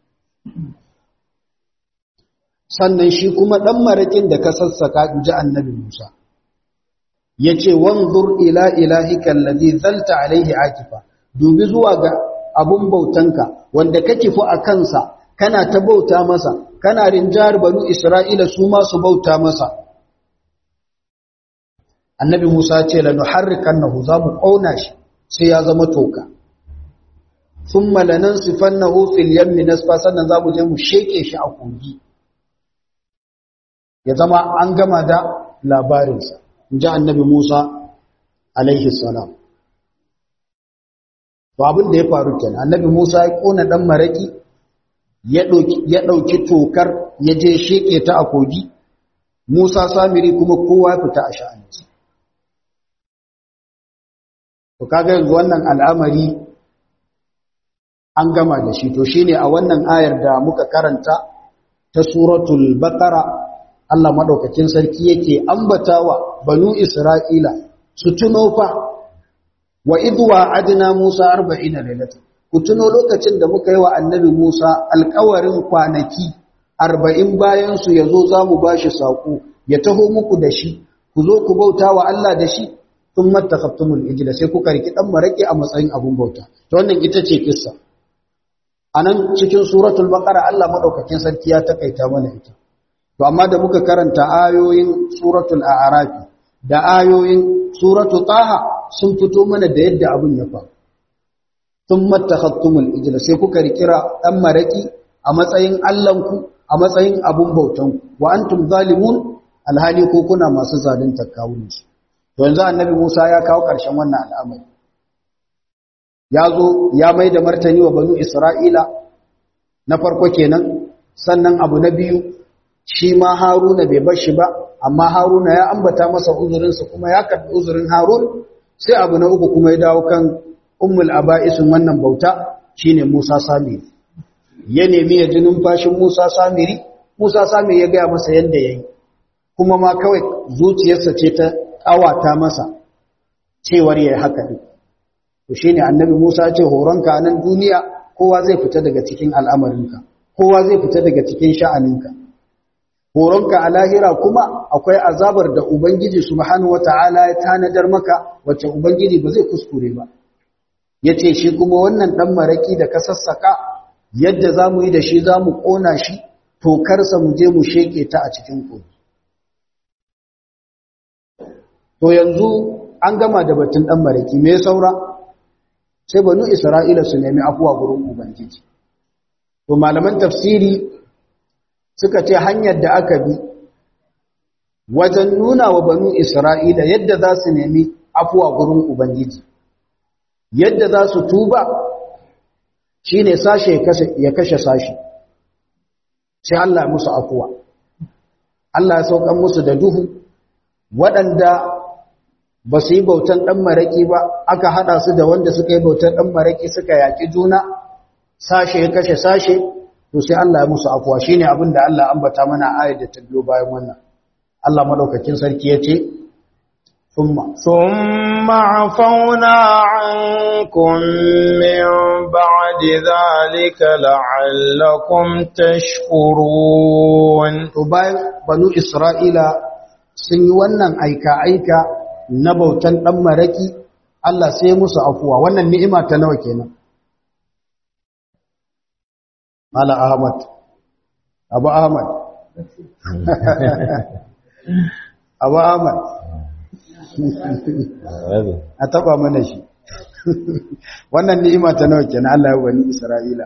sannan shi kuma dan marakin da ka sassaka inji annabi Musa ya ce wanzur ila ilahika alladhi zalta alaihi akifa dubi zuwa ga abun bautanka wanda kake fu a kansa kana ta bauta masa kana rinjar banu isra'ila su ma su bauta masa annabi musa ya ce la nuharrikannahu za mu kauna shi sai ya zama toka thumma lanansifannahu fil yammi nasfa sannan za mu je mu sheke shi a kogi ya zama an gama da labarinsa ji annabi Musa alaihi salam to abin da ya faru kenan annabi Musa ya kona dan maraki ya dauki ya dauki tokar ya je sheke ta a kogi Musa Samiri kuma kowa ya fita a sha'aninsa to kaga yanzu wannan al'amari an gama da shi to shine a wannan ayar da muka karanta ta suratul baqara Allah madaukakin sarki yake ambatawa banu Isra'ila su tuno fa wa idwa adna Musa 40 lailata ku tuno lokacin da muka yi wa annabi Musa alƙawarin kwanaki 40 bayan su yazo zamu bashi sako ya taho muku da shi ku zo ku bauta wa Allah da shi thumma takhattumul ijla sai kuka riki dan maraki a matsayin abun bauta to wannan ita ce kissa anan cikin suratul baqara Allah madaukakin sarki ya takaita mana ita to amma da muka karanta ayoyin suratul a'raf da ayoyin suratul taha sun fito mana da yadda abun ya faru thumma takhattumul ijla sai kuka rikira dan maraki a matsayin allanku a matsayin abun bautanku wa antum zalimun alhali ko kuna masu zalunta kawunansu to yanzu annabi Musa ya kawo ƙarshen wannan al'amari ya zo ya mai da martani wa banu Isra'ila na farko kenan sannan abu na biyu shi ma Haruna bai bar shi ba amma Haruna ya ambata masa uzurinsa kuma ya karɓi uzurin Harun sai abu na uku kuma ya dawo kan ummul aba'isin wannan bauta shine Musa Samiri ya nemi ya ji numfashin Musa Samiri Musa Samiri ya gaya masa yadda yayi kuma ma kawai zuciyarsa ce ta ƙawata masa cewar yayi haka din to shine annabi Musa ya ce horonka a nan duniya kowa zai fita daga cikin al'amarinka kowa zai fita daga cikin sha'aninka horonka a lahira kuma akwai azabar da ubangiji subhanahu wata'ala ya tanadar maka wacce ubangiji ba zai kuskure ba yace shi kuma wannan dan maraki da ka sassaka yadda zamu yi da shi zamu kona shi tokarsa mu je mu sheke ta a cikin kogi to yanzu an gama da batun dan maraki me saura sai banu isra'ila su nemi afuwa gurin ubangiji to malaman tafsiri suka ce hanyar da aka bi wajen nuna wa banu isra'ila yadda za su nemi afuwa gurin ubangiji yadda za su tuba shine sashe ya kashe sashe sai Allah musu afuwa Allah ya saukan musu da duhu waɗanda ba su yi bautan ɗan maraƙi ba aka haɗa su da wanda suka yi bautan ɗan maraƙi suka yaƙi juna sashe ya kashe sashe to sai Allah ya musu afuwa shine abin da Allah ambata mana ayar da ta biyo bayan wannan Allah madaukakin sarki ya ce thumma thumma afawna ankum min ba'di dhalika la'allakum tashkurun to bayan banu Isra'ila sun yi wannan aika aika na bautan dan maraki Allah sai musu afuwa wannan ni'ima ta nawa kenan Mala Ahmad, Abu Ahmad, Abu Ahmad, a taba mana shi. Wannan ni'ima ta nawa kenan Allah ya wani Isra'ila.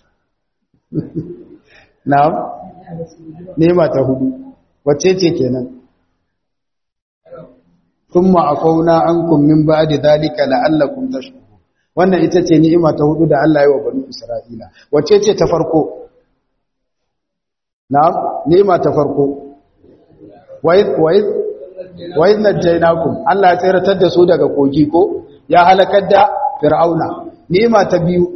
Na'am? Ni'ima ta hudu. Wacce ce kenan? Thumma aqawna ankum min ba'di dhalika la'allakum tashkurun. wannan ita ce ni'ima ta hudu da Allah ya wa banu Isra'ila wacce ce ta farko na'am ni'ima ta farko wa'id wa'id wa'id najaynakum Allah ya tsiratar da su daga kogi ko ya halakar da fir'auna ni'ima ta biyu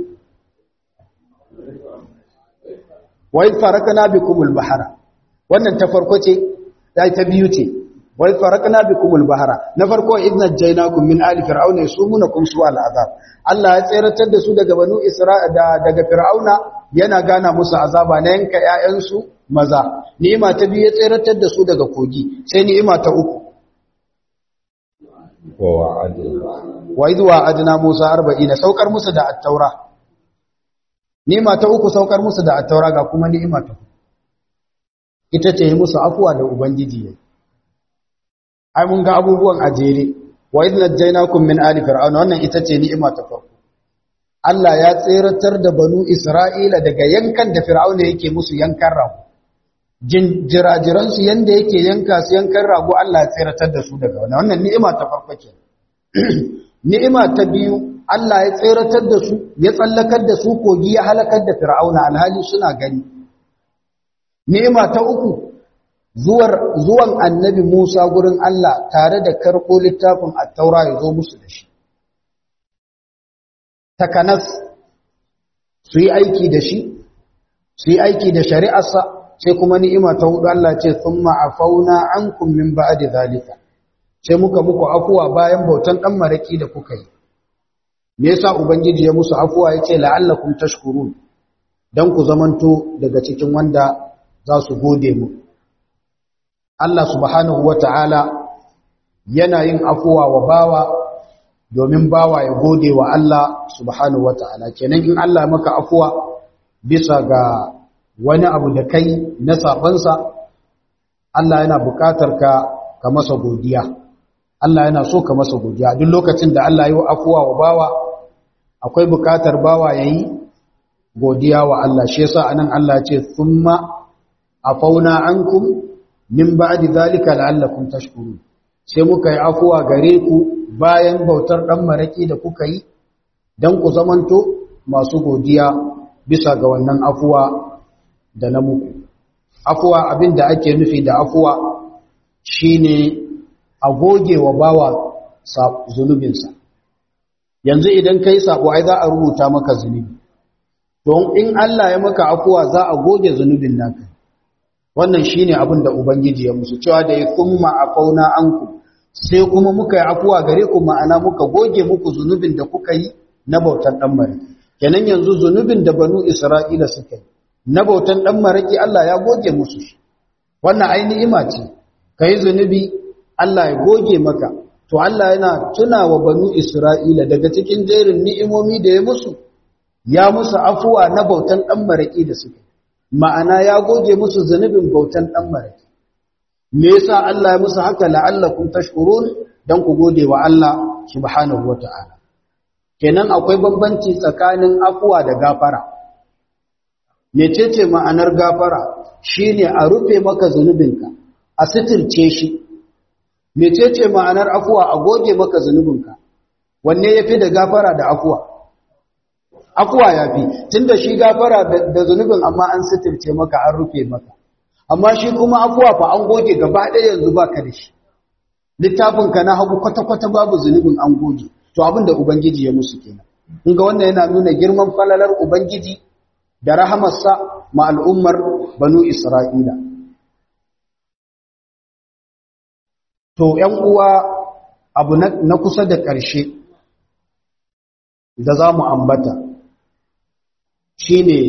wa'id farakna bikumul bahara wannan ta farko ce ta biyu ce wai farakna bikumul bahara na farko idna jainakum min ali fir'auna yasumunakum su'al azab Allah ya tseratar da su daga banu isra'ila daga fir'auna yana gana musu azaba na yanka ƴaƴansu maza ni'ima ta biyu ya tseratar da su daga kogi sai ni'ima ta uku wa idh wa'adna musa 40 saukar musu da at-taura ni'ima ta uku saukar musu da at-taura ga kuma ni'ima ta ita ce musu afuwa da ubangiji yayi ai mun ga abubuwan a jere wa idh najaynakum min ali fir'auna wannan ita ce ni'ima ta farko Allah ya tseratar da banu Isra'ila daga yankan da fir'auna yake musu yankan rago jirajiran su yanda yake yanka su yankan rago Allah ya tseratar da su daga wannan wannan ni'ima ta farko ke ni'ima ta biyu Allah ya tseratar da su ya tsallakar da su kogi ya halakar da fir'auna alhali suna gani ni'ima ta uku zuwan annabi Musa gurin Allah tare da karɓo littafin attaura ya zo musu da shi. Takanas su yi aiki da shi, su yi aiki da shari'arsa, sai kuma ni'ima ta hudu Allah ce sun ma'afauna an kummin ba da zalika, sai muka muku afuwa bayan bautan ɗan maraƙi da kuka yi. Me yasa Ubangiji ya musu afuwa ya ce la'allakum tashkurun don ku zamanto daga cikin wanda za su gode mu. Allah subhanahu wa ta'ala yana yin afuwa wa bawa domin bawa ya gode wa Allah subhanahu wa ta'ala. Kenan in Allah maka afuwa bisa ga wani abu da kai na sabansa, Allah yana buƙatar ka ka masa godiya. Allah yana so ka masa godiya. Duk lokacin da Allah yi wa afuwa wa bawa, akwai buƙatar bawa ya yi godiya wa Allah. Shi yasa anan Allah ce, "Thumma afauna ankum min ba'di zalika la'allakum tashkurun sai muka yi afuwa gare ku bayan bautar dan maraki da kuka yi dan ku zamanto masu godiya bisa ga wannan afuwa da na muku afuwa abinda ake nufi da afuwa shine a goge wa bawa zunubinsa yanzu idan kai sabo ai za a rubuta maka zunubi to in Allah ya maka afuwa za a goge zunubin naka wannan shine abin da ubangiji ya musu cewa da ya kuma afauna anku sai kuma muka yi afuwa gare ku ma'ana muka goge muku zunubin da kuka yi na bautan dan maraki kenan yanzu zunubin da banu isra'ila suka yi na bautan dan maraki Allah ya goge musu shi wannan ai ni'ima ce kai zunubi Allah ya goge maka to Allah yana tuna wa banu isra'ila daga cikin jerin ni'imomi da ya musu ya musu afuwa na bautan dan maraki da suka ma'ana ya goge musu zunubin bautan dan maraki me yasa Allah ya musu haka la'allakum tashkurun dan ku gode wa Allah subhanahu wata'ala kenan akwai bambanci tsakanin afuwa da gafara mecece ma'anar gafara shine a rufe maka zunubinka a sitirce shi mecece ma'anar afuwa a goge maka zunubinka wanne yafi da gafara da afuwa afuwa yafi tunda shi gafara da zunubin amma an sitirce maka an rufe maka amma shi kuma afuwa fa an goge gaba ɗaya yanzu baka da shi littafinka na hagu kwata-kwata babu zunubin an goge to abin da ubangiji ya musu kenan in ga wannan yana nuna girman falalar ubangiji da rahamarsa ma al'ummar banu isra'ila to ‘yan uwa abu na kusa da ƙarshe da za mu ambata shi ne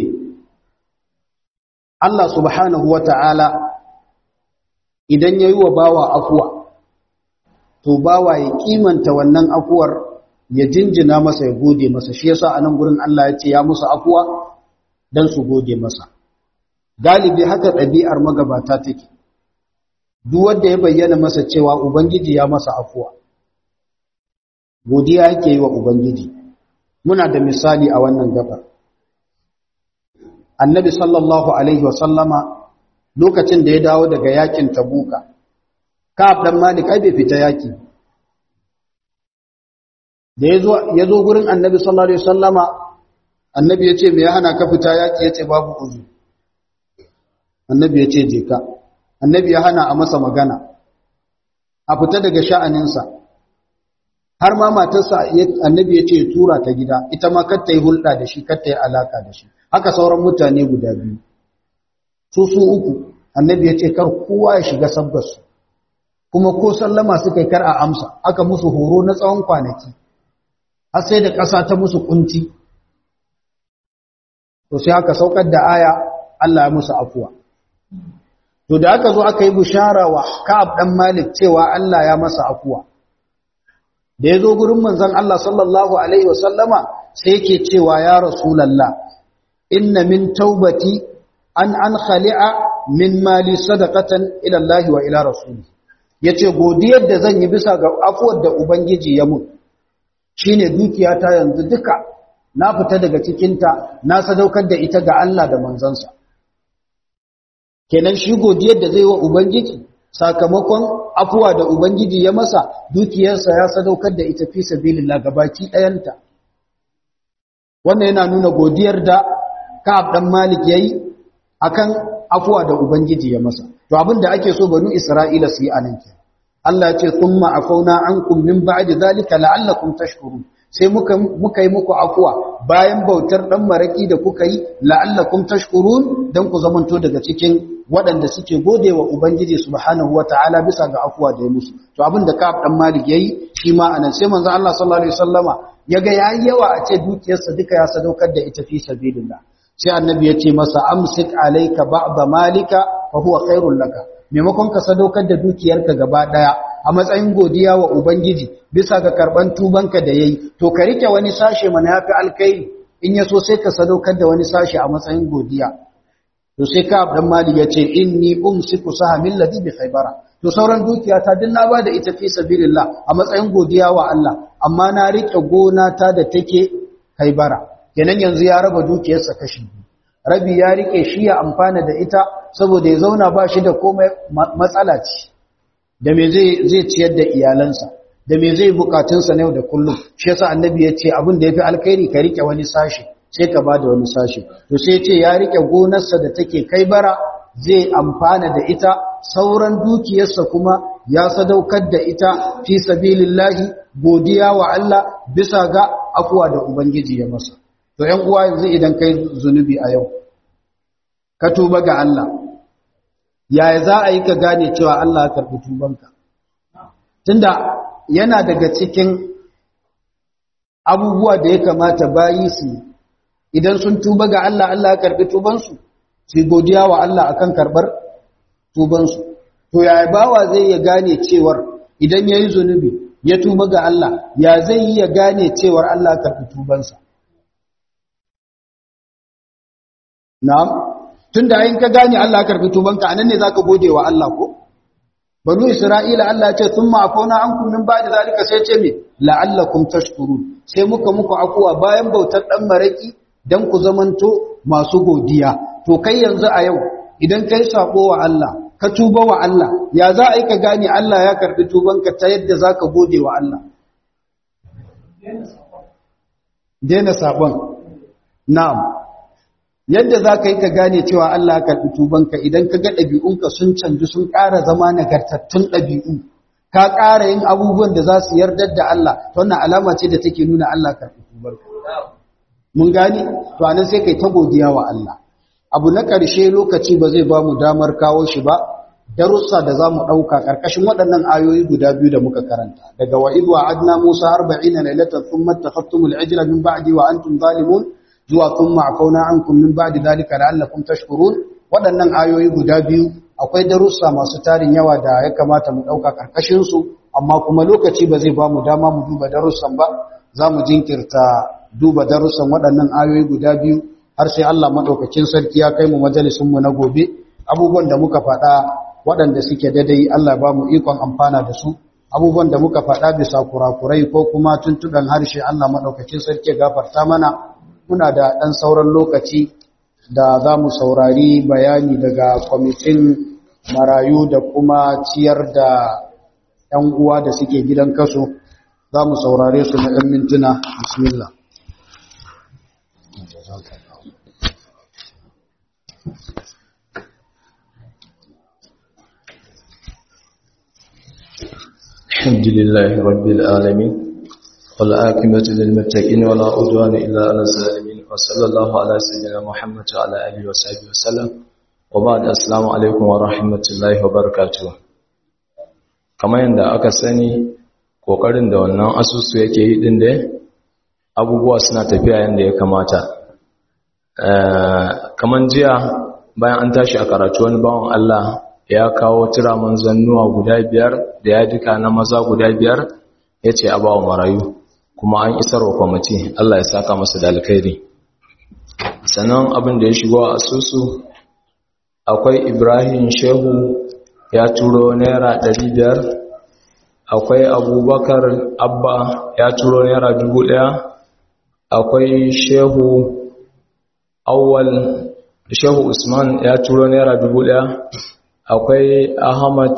Allah subhanahu wa ta'ala idan ya yi wa bawa afuwa, to bawa ya kimanta wannan afuwar ya jinjina masa ya gode masa, shi yasa a nan gurin Allah ya ce ya musu afuwa don su gode masa. Galibi haka ɗabi'ar magabata take, duk wanda ya bayyana masa cewa Ubangiji ya masa afuwa, godiya yake yi wa Ubangiji. Muna da misali a wannan gabar. annabi sallallahu alaihi wasallama lokacin da ya dawo daga yakin tabuka ka'ab dan malik ai bai fita yaki da yazo yazo gurin annabi sallallahu alaihi wasallama annabi yace me ya hana ka fita yaki yace babu uzu annabi yace je ka annabi ya hana a masa magana a fita daga sha'aninsa har ma matarsa annabi yace ya tura ta gida ita ma kar ta yi hulɗa da shi kar ta yi alaka da shi haka sauran mutane guda biyu su su uku annabi ya ce kar kowa ya shiga sabgarsu kuma ko sallama suka yi kar a amsa aka musu horo na tsawon kwanaki har sai da ƙasa ta musu kunci to sai aka saukar da aya Allah ya musu afuwa to da aka zo aka yi bishara wa Ka'ab dan Malik cewa Allah ya masa afuwa da ya zo gurin manzon Allah sallallahu alaihi wasallama sai yake cewa ya rasulullah inna min taubati an an khali'a min mali sadaqatan ila Allah wa ila rasuli yace godiyar da zan yi bisa ga afuwar da ubangiji ya mun shine dukiyata yanzu duka na fita daga cikin ta na sadaukar da ita ga Allah da manzansa kenan shi godiyar da zai wa ubangiji sakamakon afuwa da ubangiji ya masa dukiyarsa ya sadaukar da ita fi sabilillah gabaki ɗayanta wannan yana nuna godiyar da Ka'ab dan Malik yayi akan afuwa da Ubangiji ya masa. To abinda ake so banu Isra'ila su yi anan ke. Allah ya ce thumma afauna ankum min ba'di zalika la'allakum tashkurun. Sai muka muka yi muku afuwa bayan bautar dan maraki da kuka yi la'allakum tashkurun dan ku zamanto daga cikin waɗanda suke godewa Ubangiji subhanahu wata'ala bisa ga afuwa da ya musu. To abinda Ka'ab dan Malik yayi shi ma anan sai manzo Allah sallallahu alaihi wasallama yaga yayi yawa a ce dukiyarsa duka ya sadaukar da ita fi sabilillah. sai annabi ya ce masa amsik alayka ba'da malika fa huwa khairul laka maimakon ka sadaukar da dukiyarka gaba daya a matsayin godiya wa ubangiji bisa ga karban tubanka da yayi to ka rike wani sashe mana yafi alkai in yaso sai ka sadaukar da wani sashe a matsayin godiya to sai ka abdan mali ya ce inni umsiku sahamil ladhi bi khaybara to sauran dukiya ta din na bada ita fi sabilillah a matsayin godiya wa Allah amma na rike gona ta da take khaybara kenan yanzu ya raba dukiyarsa kashi rabi ya rike shi ya amfana da ita saboda ya zauna ba shi da komai matsala ce da me zai zai ciyar da iyalansa da me zai bukatunsa na yau da kullum shi yasa annabi ya ce abin da yafi alkhairi ka rike wani sashi sai ka bada wani sashi to sai ya ce ya rike gonarsa da take kai bara zai amfana da ita sauran dukiyarsa kuma ya sadaukar da ita fi sabilillahi godiya wa Allah bisa ga afuwa da ubangiji ya masa to ‘yan uwa yanzu idan kai zunubi a yau ka tuba ga Allah yaya za a yi ka gane cewa Allah ya karɓi tubanka tunda yana daga cikin abubuwa da ya kamata bayi su idan sun tuba ga Allah Allah ya karɓi tubansu su godiya wa Allah akan karɓar tubansu to yaya bawa zai ya gane cewar idan ya yi zunubi ya tuba ga Allah ya zai yi ya gane cewar Allah ya karɓi tubansa na'am tunda in ka gane Allah ya karɓi tubanka anan ne zaka gode wa Allah ko banu isra'ila Allah ya ce thumma afuna ankum min ba'di zalika sai ce me la'allakum tashkurun sai muka muku akuwa bayan bautar dan maraki dan ku zamanto masu godiya to kai yanzu a yau idan kai sako wa Allah ka tuba wa Allah ya za a yi ka gane Allah ya karbi tubanka ta yadda zaka gode wa Allah daina sabon na'am yadda za ka yi ka gane cewa Allah ya karɓi tubanka idan ka ga ɗabi'unka sun canji sun ƙara zama nagartattun ɗabi'u ka ƙara yin abubuwan da za su yardar da Allah ta wannan alama ce da take nuna Allah karɓi tubarka mun gane to anan sai kai ta godiya wa Allah abu na ƙarshe lokaci ba zai ba mu damar kawo shi ba darussa da za mu ɗauka ƙarƙashin waɗannan ayoyi guda biyu da muka karanta daga wa idwa adna musa arba'ina lailatan thumma tafattumul ijla min ba'di wa antum zalimun zuwa kun ma'afauna an kun min ba'di dalika la'allakum tashkurun waɗannan ayoyi guda biyu akwai darussa masu tarin yawa da ya kamata mu ɗauka ƙarƙashin su amma kuma lokaci ba zai ba mu dama mu duba darussan ba za mu jinkirta duba darussan waɗannan ayoyi guda biyu har sai Allah maɗaukakin sarki ya kai mu majalisun mu na gobe abubuwan da muka faɗa waɗanda suke daidai Allah ba mu ikon amfana da su abubuwan da muka faɗa bisa kurakurai ko kuma tuntuɓen harshe Allah maɗaukakin sarki gafarta mana muna da ɗan sauran lokaci da za mu saurari bayani daga kwamitin marayu da kuma ciyar da ‘yan uwa da suke gidan kaso za mu saurare su na ‘yan mintuna bismillah الحمد لله رب العالمين والعاقبة للمتقين ولا عدوان إلا على الظالمين وصلى الله على سيدنا محمد وعلى آله وصحبه وسلم وبعد السلام عليكم ورحمة الله وبركاته kamar yadda aka sani kokarin da wannan asusu yake yi din da abubuwa suna tafiya yadda ya kamata kamar jiya bayan an tashi a karatu wani bawan Allah ya kawo tiraman zannuwa guda biyar da ya duka na maza guda biyar ya ce a bawa marayu kuma an isar wa kwamiti Allah ya saka masa da alkhairi sannan abin da ya shigo a asusu akwai ibrahim shehu ya turo naira biyar, akwai abubakar abba ya turo naira ɗaya, akwai shehu awwal shehu usman ya turo naira ɗaya, akwai ahmad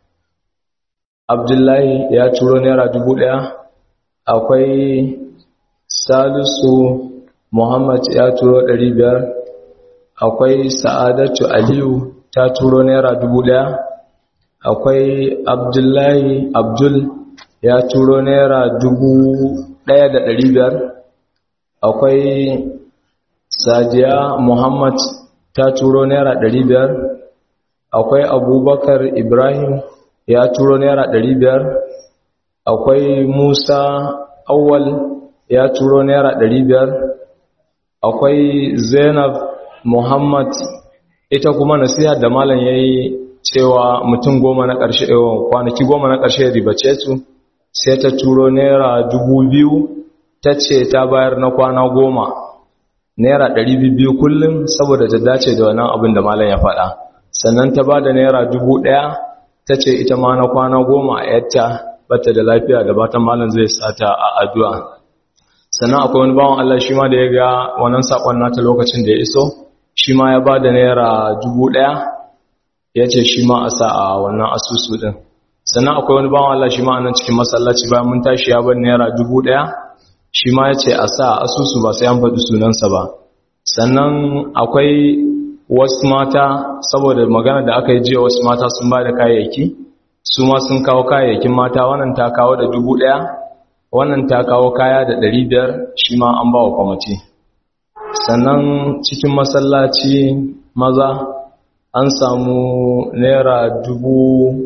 abdullahi ya turo naira ɗaya, akwai salisu muhammad ya turo biyar, akwai sa'adatu aliyu ta turo naira ɗaya. akwai abdullahi abdul ya turo naira dubu ɗaya da ɗari biyar akwai sadiya muhammad ta turo naira ɗari biyar akwai abubakar ibrahim ya turo naira ɗari biyar akwai musa awwal ya turo naira ɗari biyar akwai zainab muhammad ita kuma nasiha da malam ya yi cewa mutum goma na ƙarshe kwanaki goma na ƙarshe ribace su sai ta turo naira dubu biyu ta ce ta bayar na kwana goma naira ɗari biyu kullum saboda ta dace da wannan abin da malam ya faɗa sannan ta ba da naira dubu ɗaya ta ce ita ma na kwana goma a yatta bata da lafiya da batan malam zai sata a addu'a sannan akwai wani bawan Allah shi ma da ya ga wannan saƙon nata lokacin da ya iso shi ma ya ba da naira dubu ɗaya ya ce shi ma a sa a wannan asusu ɗin sannan akwai wani bawan Allah shi ma a nan cikin masallaci bayan mun tashi ya bar naira dubu ɗaya shi ma ya ce a sa a asusu ba sai an faɗi sunansa ba sannan akwai wasu mata saboda magana da aka yi jiya wasu mata sun ba da kayayyaki su ma sun kawo kayayyakin mata wannan ta kawo da dubu ɗaya wannan ta kawo kaya da ɗari biyar shi ma an ba wa kwamiti sannan cikin masallaci maza an samu naira dubu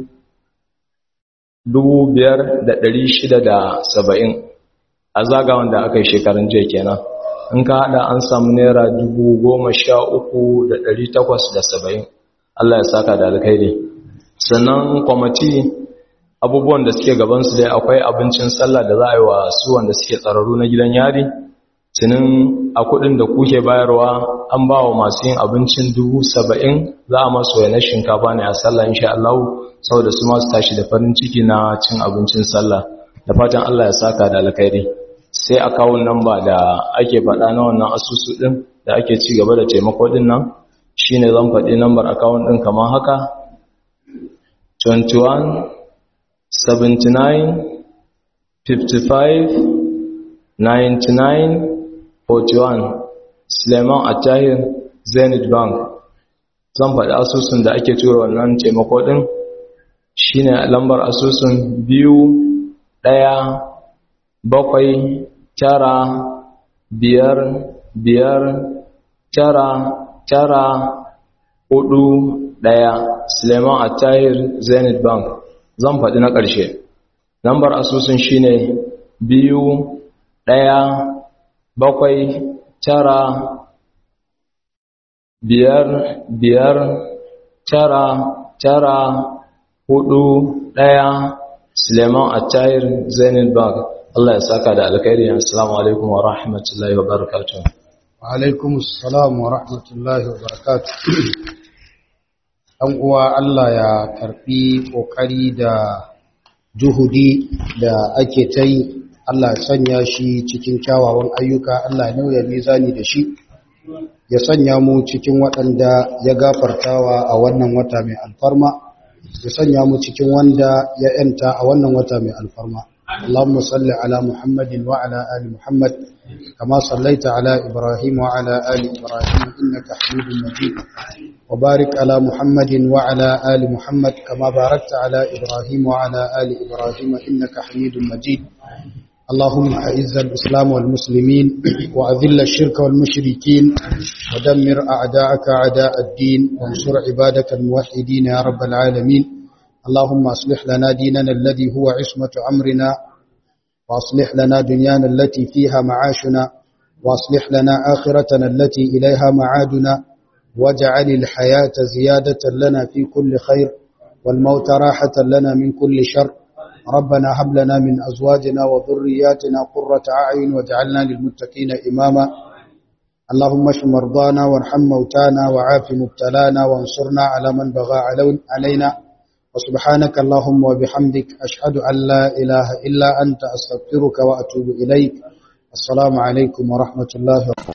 dubu biyar da ɗari shida da saba'in a zagawan da aka yi shekarun jiya kenan in ka haɗa an samu naira dubu goma sha uku da ɗari takwas da saba'in Allah ya saka da alkhairi sannan kwamati abubuwan da suke gabansu dai akwai abincin sallah da za a yi wa su wanda suke tsararru na gidan yari cinin a kudin da kuke bayarwa an ba wa masu yin abincin dubu saba'in za a masu na shinkafa ne a sallah insha Allah saboda su masu tashi da farin ciki na cin abincin sallah da fatan Allah ya saka da alkhairi sai akawun namba da ake faɗa na wannan asusu ɗin da ake ci gaba da taimako ɗin nan shine zan faɗi nambar akawun ɗin kamar haka 21 79 55 99 41 Suleiman Attahir Zenith Bank zan faɗi asusun da ake tura wannan taimako ɗin shine lambar asusun biyu ɗaya bakwai tara biyar biyar tara tara hudu ɗaya Suleiman Attahir Zenith Bank zan faɗi na ƙarshe lambar asusun shine biyu ɗaya bakwai tara biyar biyar tara tara hudu ɗaya suleiman attayir zainin bank Allah ya saka da alkhairi assalamu alaikum wa rahmatullahi wa barakatuh wa alaikum assalam wa rahmatullahi wa barakatuh an uwa Allah ya karfi kokari da juhudi da ake ta yi Allah ya sanya shi cikin kyawawan ayyuka Allah ya nauya mizani da shi ya sanya mu cikin waɗanda ya gafartawa a wannan wata mai alfarma ya sanya mu cikin wanda ya yanta a wannan wata mai alfarma اللهم صل على محمد وعلى آل محمد كما صليت على إبراهيم وعلى آل إبراهيم إنك حميد مجيد وبارك على محمد وعلى آل محمد كما باركت على إبراهيم وعلى آل إبراهيم إنك حميد مجيد اللهم أعز الإسلام والمسلمين وأذل الشرك والمشركين ودمر أعداءك أعداء الدين وانصر عبادك الموحدين يا رب العالمين اللهم أصلح لنا ديننا الذي هو عصمة أمرنا وأصلح لنا دنيانا التي فيها معاشنا وأصلح لنا آخرتنا التي إليها معادنا واجعل الحياة زيادة لنا في كل خير والموت راحة لنا من كل شر ربنا هب لنا من أزواجنا وذرياتنا قرة أعين واجعلنا للمتقين إماما اللهم اشف مرضانا وارحم موتانا وعاف مبتلانا وانصرنا على من بغى علينا وسبحانك اللهم وبحمدك أشهد أن لا إله إلا أنت أستغفرك وأتوب إليك السلام عليكم ورحمة الله وبركاته